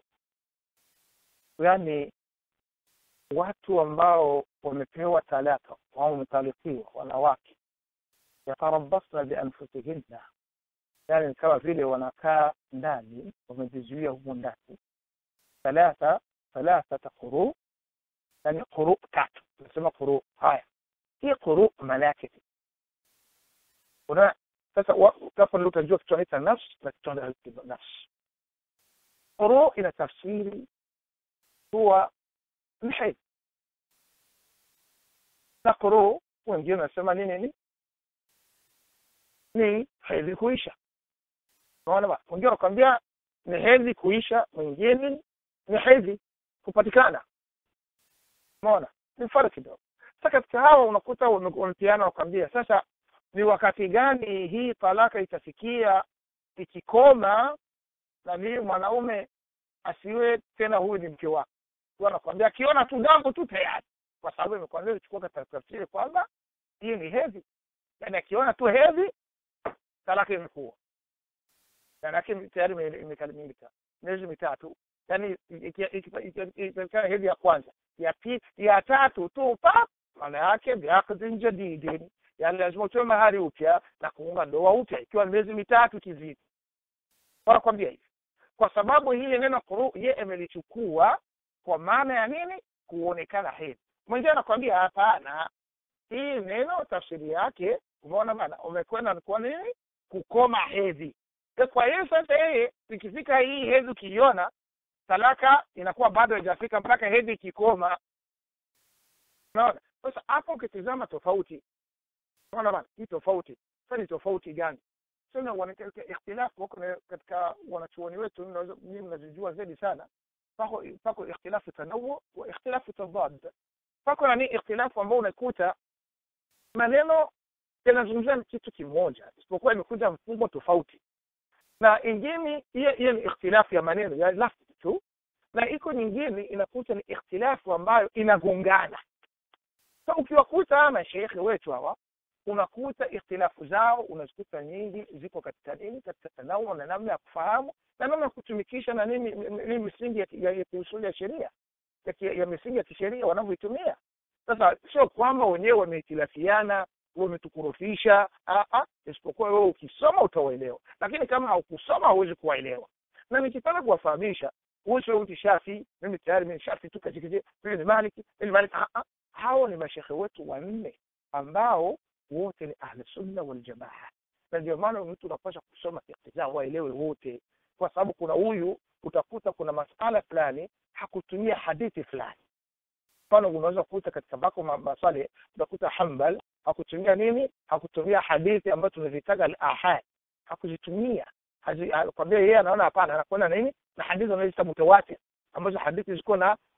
yani watu ambao wamepewa talaka au wametalikiwa wanawake, yatarabbasna bianfusihinna, yani kama vile wanakaa ndani, wamejizuia humo ndani, thalatha thalathata quruu, yani quruu tatu, tunasema quruu. Haya, hii quruu maana yake una sasa hapo ndio utajua kitu anaita nafsi na kitu anaita nafsi. Quruu ina tafsiri huwa ni hedhi na quruu wengine wanasema nini ni ni hedhi kuisha. Unaona ba wengine wanakwambia ni hedhi kuisha, mwingine ni hedhi kupatikana. Unaona ni mfano kidogo. Sasa katika hawa unakuta wamepiana wakwambia sasa ni wakati gani hii talaka itafikia ikikoma na mimi mwanaume asiwe tena huyu ni mke wake anakwambia akiona tu damu tu tayari kwa sababu imekwambia ichukua katika tafsiri kwamba hii ni hedhi yaani akiona tu hedhi talaka imekuwa manake tayari imekamilika miezi mitatu yaani ikipatikana hedhi ya kwanza ya pili ya tatu tu pap maana yake biakdin jadidin yani lazima utoe mahari upya na kuunga ndoa upya ikiwa miezi mitatu kizidi wanakwambia hivi kwa sababu hili neno quru ye amelichukua kwa maana ya nini kuonekana hedhi mwingine anakwambia hapana hii neno tafsiri yake umeona bana umekwenda kwa nini kukoma hedhi kwa hiyo sasa yeye ikifika hii hedhi ukiiona talaka inakuwa bado haijafika mpaka hedhi ikikoma unaona sasa hapo ukitizama tofauti unaona bana hii tofauti sasa ni tofauti gani sasa ikhtilafu wako katika wanachuoni wetu mimi mnazijua zaidi sana pako pako ikhtilafu tanawu wa ikhtilafu tadad pako nani ikhtilafu ambao unakuta maneno yanazungumzia kitu kimoja isipokuwa imekuja mfumo tofauti na ingine hiyo hiyo ni ikhtilafu ya maneno ya lafzi tu na iko nyingine inakuta ni ikhtilafu ambayo inagongana so ukiwakuta mashekhe wetu hawa unakuta ikhtilafu zao unazikuta nyingi ziko katika nini katika tanawu na namna ya kufahamu na namna ya kutumikisha na nini nini misingi ya, ya, ya kiusuli ya sheria ya, ya misingi ya kisheria wanavyoitumia sasa sio kwamba wenyewe wamehitilafiana wametukurufisha isipokuwa wewe ukisoma utawaelewa lakini kama haukusoma hauwezi kuwaelewa na nikitaka kuwafahamisha huyu mtu shafi mimi tayari mimi shafi tu katika mimi ni maliki mimi maliki hao ni mashekhe wetu wanne ambao wote ni ahli sunna wal jamaa na ndio maana mtu unapaswa kusoma iktizaa waelewe wote kwa sababu kuna huyu utakuta kuna masala fulani hakutumia hadithi fulani mfano unaweza kukuta katika bako maswali utakuta hambal hakutumia nini hakutumia hadithi ambayo tunazitaga al-ahad hakuzitumia kwambia yeye anaona hapana anakwenda nini na hadithi anazoita mutawatir ambazo hadithi ziko na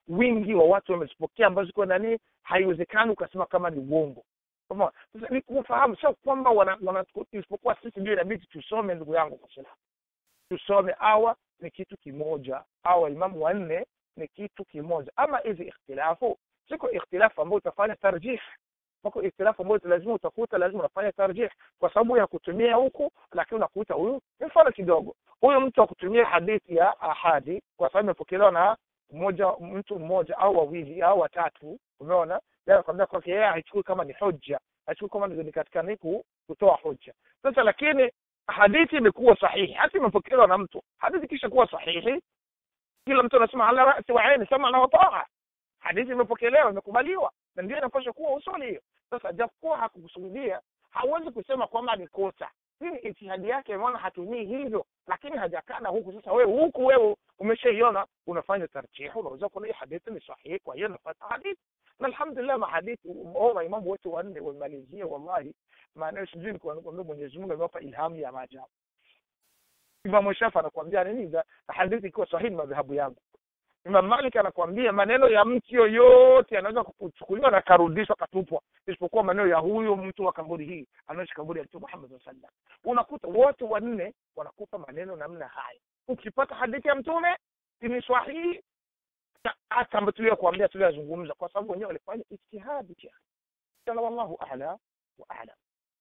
wingi wa watu wamezipokea ambazo ziko nani haiwezekani ukasema kama ni uongo Umeona? sasa ni kufahamu sio kwamba wana, wana isipokuwa sisi ndio inabidi tusome ndugu yangu kwa sababu tusome awa ni kitu kimoja awa imamu wanne ni kitu kimoja ama hizi ikhtilafu siko ikhtilafu ambayo utafanya tarjih wako ikhtilafu ambayo lazima utakuta lazima unafanya tarjih kwa sababu ya kutumia huku lakini unakuta huyu ni mfano kidogo huyu mtu akutumia hadithi ya ahadi kwa sababu imepokelewa na mmoja mtu mmoja au wawili au watatu umeona anakwambia kwake yeye haichukui kama ni hoja haichukui kama ni katika niku kutoa hoja sasa lakini hadithi imekuwa sahihi hata imepokelewa na mtu hadithi kisha kuwa sahihi kila mtu anasema ala rasi wa aini sama na wataa hadithi imepokelewa imekubaliwa na ndio inapaswa kuwa usuli hiyo sasa japokuwa hakukusudia hauwezi kusema kwamba ni kosa hii ni itihadi yake maana hatumii hivyo lakini hajakana huku sasa wewe huku wewe umeshaiona unafanya tarjihu unaweza kuona hii hadithi ni sahihi kwa hiyo napata hadithi na alhamdulillah mahadithi au maimamu wote wanne wamalizia wallahi maana sijui ni kuambia Mwenyezi Mungu amewapa ilhamu ya maajabu Imam Shafi anakuambia nini hadithi ikiwa sahihi madhahabu yangu Imam Malik anakuambia maneno ya mtu yoyote yanaweza kuchukuliwa na karudishwa katupwa isipokuwa maneno ya huyo mtu wa kaburi hii anaishi kaburi ya Mtume Muhammad sallallahu alaihi wasallam. Unakuta wote wanne wanakupa maneno namna haya. Ukipata hadithi ya mtume ni sahihi hata ambayo tuliyokuambia tuliyozungumza kwa sababu wenyewe walifanya ijtihadi pia. Sana wallahu a'la wa a'lam.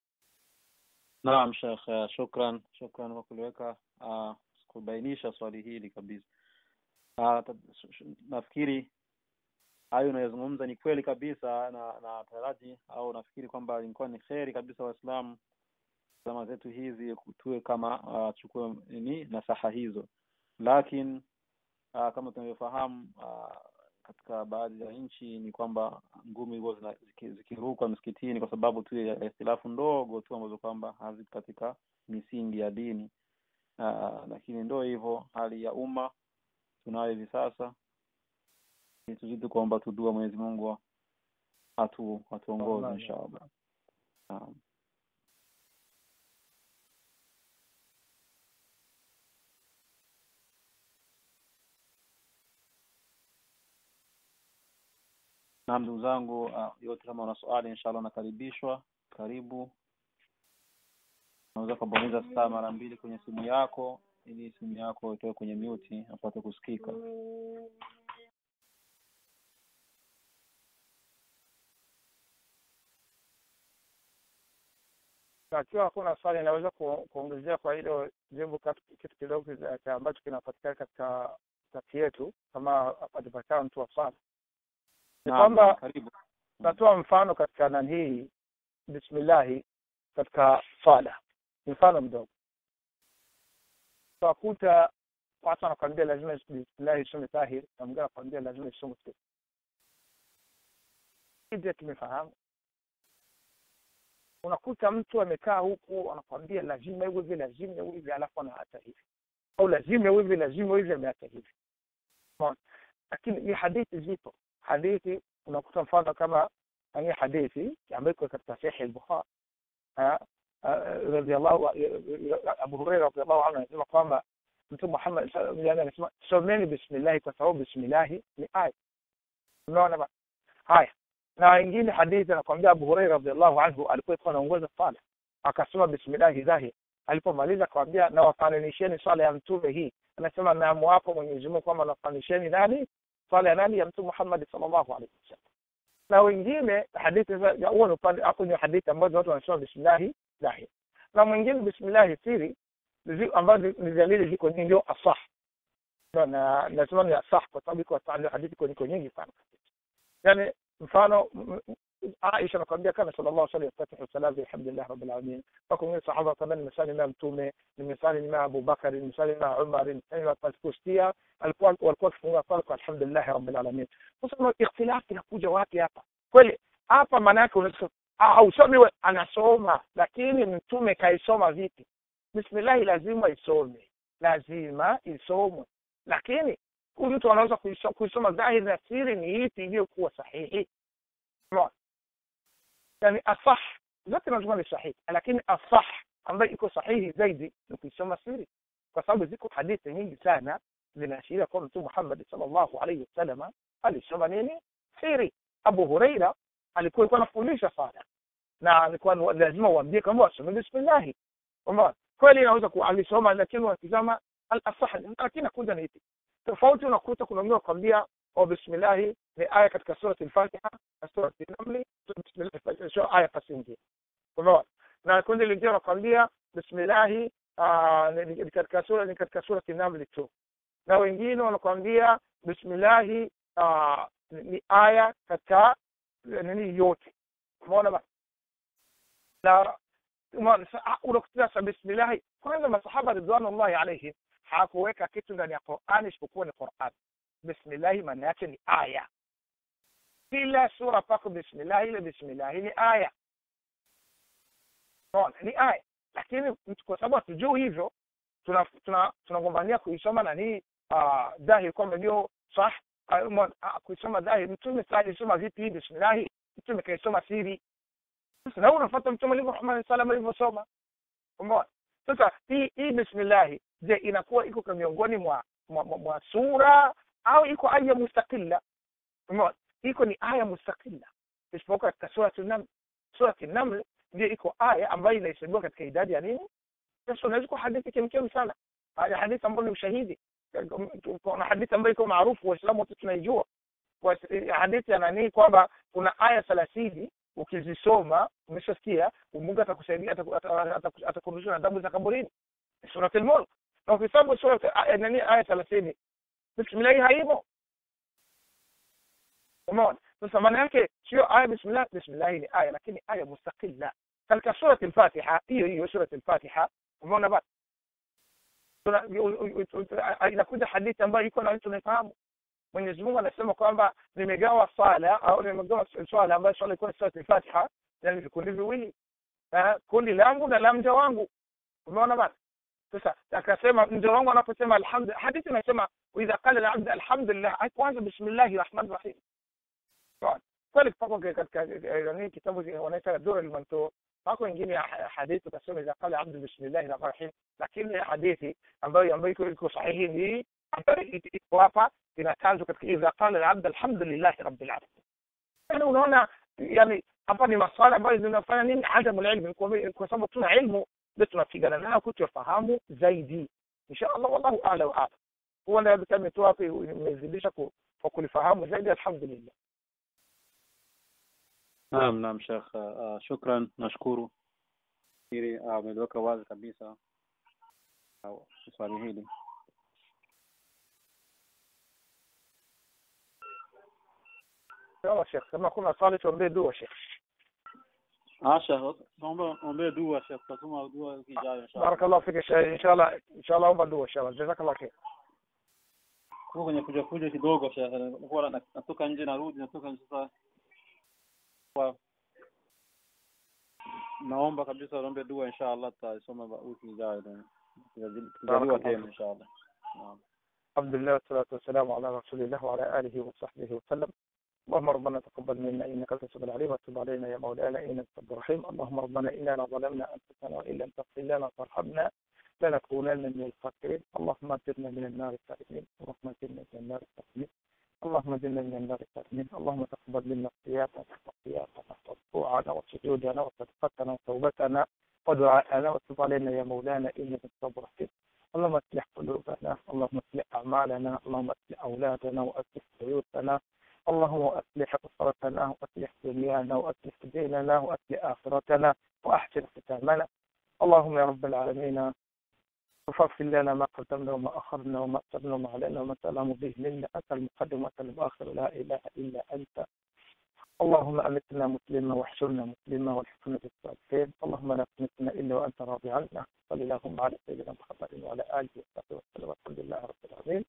Naam Sheikh, shukran shukran kwa kuliweka uh, kubainisha swali hili kabisa. Uh, nafikiri hayo unayozungumza ni kweli kabisa na na taraji au nafikiri kwamba ilikuwa ni kheri kabisa waislamu zama zetu hizi tuwe kama uh, chukue ni nasaha hizo lakini uh, kama tunavyofahamu uh, katika baadhi ya nchi ni kwamba ngumi hizo zikirukwa msikitini kwa sababu tu ya ikhtilafu ndogo tu ambazo kwamba haziko katika misingi ya dini uh, lakini ndo hivyo hali ya umma tunayo hivi sasa tuzidi kuomba tudua Mwenyezi Mungu atu atuongoze inshallah. Naam. Naam, ndugu zangu uh, yote kama una swali inshallah nakaribishwa. Karibu. Unaweza kubonyeza star mara mbili kwenye simu yako ili simu yako itoe kwenye mute apate kusikika. Akiwa hakuna swali naweza kuongezea kwa hilo jambo kitu kidogo ambacho kinapatikana katika kati yetu kama atapatikana mtu wa swali ni kwamba natoa mfano katika nani hii bismillahi katika swala mfano mdogo utakuta watu wanakwambia lazima bismillahi isome tahir na mwingine anakwambia lazima isome hizi tumefahamu unakuta mtu amekaa huku anakwambia lazima iwe hivi lazima iwe hivi alafu anaacha hivi au lazima iwe hivi lazima iwe hivi ameacha hivi lakini ni hadithi zipo hadithi unakuta mfano kama hii hadithi ambayo iko katika sahihi al-Bukhari radhiallahu Abu Hurairah radhiallahu anhu anasema kwamba Mtume Muhammad yani anasema someni bismillah kwa sababu bismillah ni aya unaona haya na wengine hadithi anakwambia Abu Hurairah radhiallahu anhu alikuwa anaongoza sala akasema bismillah dhahir alipomaliza akamwambia na wafananisheni swala ya mtume hii anasema naamwapo Mwenyezi Mungu kwamba nafananisheni nani swala ya nani ya mtume Muhammad sallallahu alaihi wasallam na wengine hadithi huo ni upande hapo ni hadithi ambazo watu wanasema bismillah dhahir na mwingine bismillah siri ambazo ni dalili ziko nyingi ndio asah na nasema ni asah kwa sababu iko hadithi iko nyingi sana yani mfano Aisha anakuambia kana sallallahu alaihi wasallam salam alhamdulillah rabbil alamin wako wengine sahaba kama nimesali na mtume nimesali na Abu Bakar nimesali na Umar nimesali pasikustia alikuwa walikuwa kifunga sala kwa alhamdulillah rabbil alamin sasa ikhtilaf inakuja wapi hapa kweli hapa maana yake unasema hausomi anasoma lakini mtume kaisoma vipi bismillah lazima isome lazima isomwe lakini huyu mtu anaweza kuisoma dhahiri na siri ni ipi iliyokuwa sahihi yani asah zote lazima ni sahihi lakini asah ambayo iko sahihi zaidi ni kuisoma siri kwa sababu ziko hadithi nyingi sana zinaashiria kwa mtume Muhammad sallallahu alaihi wasallam alisoma nini siri abu hureira alikuwa alikuwa anafundisha sana na alikuwa ni- lazima uambie kwamba wasome bismillahi kwamba kweli inaweza ku alisoma lakini wakizama al-asah lakini nakuja ni ipi tofauti unakuta kuna wengine wakwambia wa bismillahi ni aya katika surati al-fatiha na surati an-naml bismillahi sio aya kasingi umeona na kundi lingine wanakwambia bismillahi ah, ni ni katika sura ni katika surati an-naml tu na wengine wanakwambia bismillahi ah, ni ni aya katika nini yote umeona basi na umeona, sa- ah, unakuta sasa bismillahi kwanza masahaba ridwanullahi alaihim hakuweka kitu ndani ya Qur'ani isipokuwa ni Qur'an bismillahi maana yake ni aya kila sura pako bismillahi ile bismillahi ni aya unaona ni aya lakini mtu- kwa sababu hatujui hivyo tuna tuna tunagombania kuisoma nani uh, dhahiri kwamba ndio sah ah, umeona, ah, kuisoma dhahiri mtume sasa alisoma vipi hii bismillahi mtume kaisoma siri sasa na wewe unafuata mtume alivyo Muhammad sallam alivyosoma umeona sasa hii hii bismillahi je inakuwa iko kwa miongoni mwa mwa, mwa, mwa sura au iko aya mustaqilla umeona iko ni aya mustaqilla isipokuwa katika surati naml surati naml ndio iko aya ambayo inahesabiwa katika idadi ya nini sasa unaweza kuwa hadithi kemkem sana haya hadithi ambayo ni ushahidi kuna hadithi ambayo iko maarufu waislamu wote tunaijua Kwa- hadithi ya nani kwamba kuna aya thelathini ukizisoma umeshasikia mungu atakusaidia ataku- ata- ata- atakurudisha na damu za kaburini suratul mulk na ukisoma sura aya- nani aya thelathini bismillahi haimo umeona sasa maana yake sio aya bismillah bismillahi ni aya lakini aya mustaqilla katika surati al-fatiha hiyo hiyo surati al-fatiha umeona basi Tuna- u- u- u- u- inakuja hadithi ambayo iko na mtu unafahamu Mwenyezi Mungu anasema kwamba nimegawa sala au nimegawa swala ambayo swala ilikuwa ni surati al-fatiha yani vikundi viwili Eh, kundi langu na la mja wangu umeona basi sasa akasema mja wangu anaposema alhamdu hadithi inasema idha qala al-abd alhamdulillah haikuanza bismillahi rahmani rahim Sawa. kweli pako katika eh, nini kitabu wanaita dura al-mantur pako wengine ya ha- hadithi utasema idha qala abdu bismillahi rahmani rahim lakini hadithi ambayo ambayo iko iko sahihi ni ambayo iko hapa inatanzwa katika idha qala al-abd alhamdulillahi rabbil alamin yani unaona yani hapa ni maswala ambayo zinafanya nini adamu ilmu kwa kwa sababu tuna ilmu ndio tunapigana nayo kutofahamu zaidi insha Allah wallahu a'la wa a'lam huwa ndio kama tu hapo imezidisha ku- kwa kulifahamu zaidi alhamdulillah Naam, naam Sheikh, uh, shukran, nashukuru. Hili uh, umeliweka wazi kabisa uh, swali hili. sawa Sheikh kama kuna swali tuombee dua Sheikh Ah, Sheikh, naomba ombee dua Sheikh, tutasoma dua wiki ijayo inshallah. barakallahu fika Sheikh inshallah inshallah omba dua inshallah jazakallahu khair Kwa kwenye kuja kuja kidogo Sheikh, nilikuwa na- natoka nje narudi, natoka nje sasa. Kwa naomba kabisa uombe dua inshallah, tutasoma ba- wiki ijayo tena. Tutajaliwa Barakallahu tena fik. inshallah. Naam. الحمد لله والصلاة والسلام على رسول الله وعلى آله وصحبه وسلم اللهم ربنا تقبل منا إنك أنت السميع العليم وتب علينا يا مولانا إنك أنت التواب الرحيم اللهم ربنا إننا ظلمنا أنفسنا وإن لم تغفر لنا وترحمنا لنكونن من الخاسرين اللهم اجرنا من النار السالمين اللهم اجرنا من النار السالمين اللهم اجرنا من النار السالمين اللهم تقبل منا صيامنا وقيامنا وركوعنا وسجودنا وصدقتنا وتوبتنا ودعاءنا وتب علينا يا مولانا إنك أنت التواب الرحيم اللهم اصلح قلوبنا اللهم اصلح اعمالنا اللهم اصلح اولادنا واصلح بيوتنا اللهم اصلح اسرتنا واصلح دنيانا واصلح ديننا واصلح اخرتنا واحسن ختامنا اللهم يا رب العالمين وفغفر لنا ما قدمنا وما اخرنا وما اسرنا وما علينا وما سلام به منا انت المقدم وانت المؤخر لا اله الا انت اللهم امتنا مسلما واحشرنا مسلما والحقنا بالصالحين اللهم لا تمتنا الا وانت راضي عنا صلى اللهم على سيدنا محمد وعلى اله وصحبه وسلم والحمد لله رب العالمين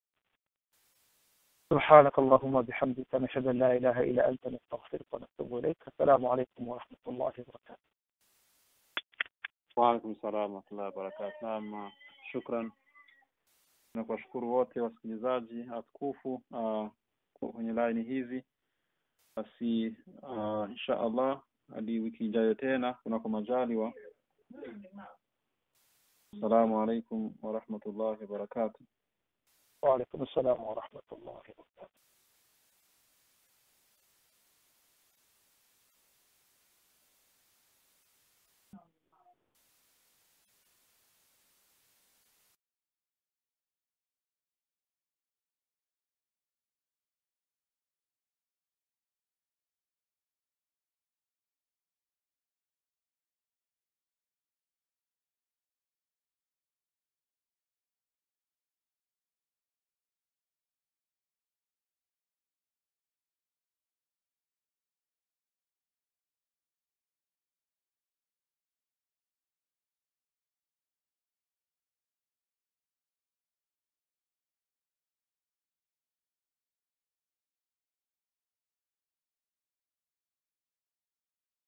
سبحانك اللهم وبحمدك نشهد ان لا اله الا انت نستغفرك ونتوب اليك السلام عليكم ورحمه الله وبركاته Waalaikum salam warahmatullahi wabarakatuh. Naam, shukran na kuwashukuru wote wasikilizaji atukufu uh, kwenye laini hizi. Basi uh, insha Allah hadi wiki ijayo tena kunako majaliwa. Assalamu alaikum warahmatullahi wabarakatuh. وعليكم السلام ورحمه الله وبركاته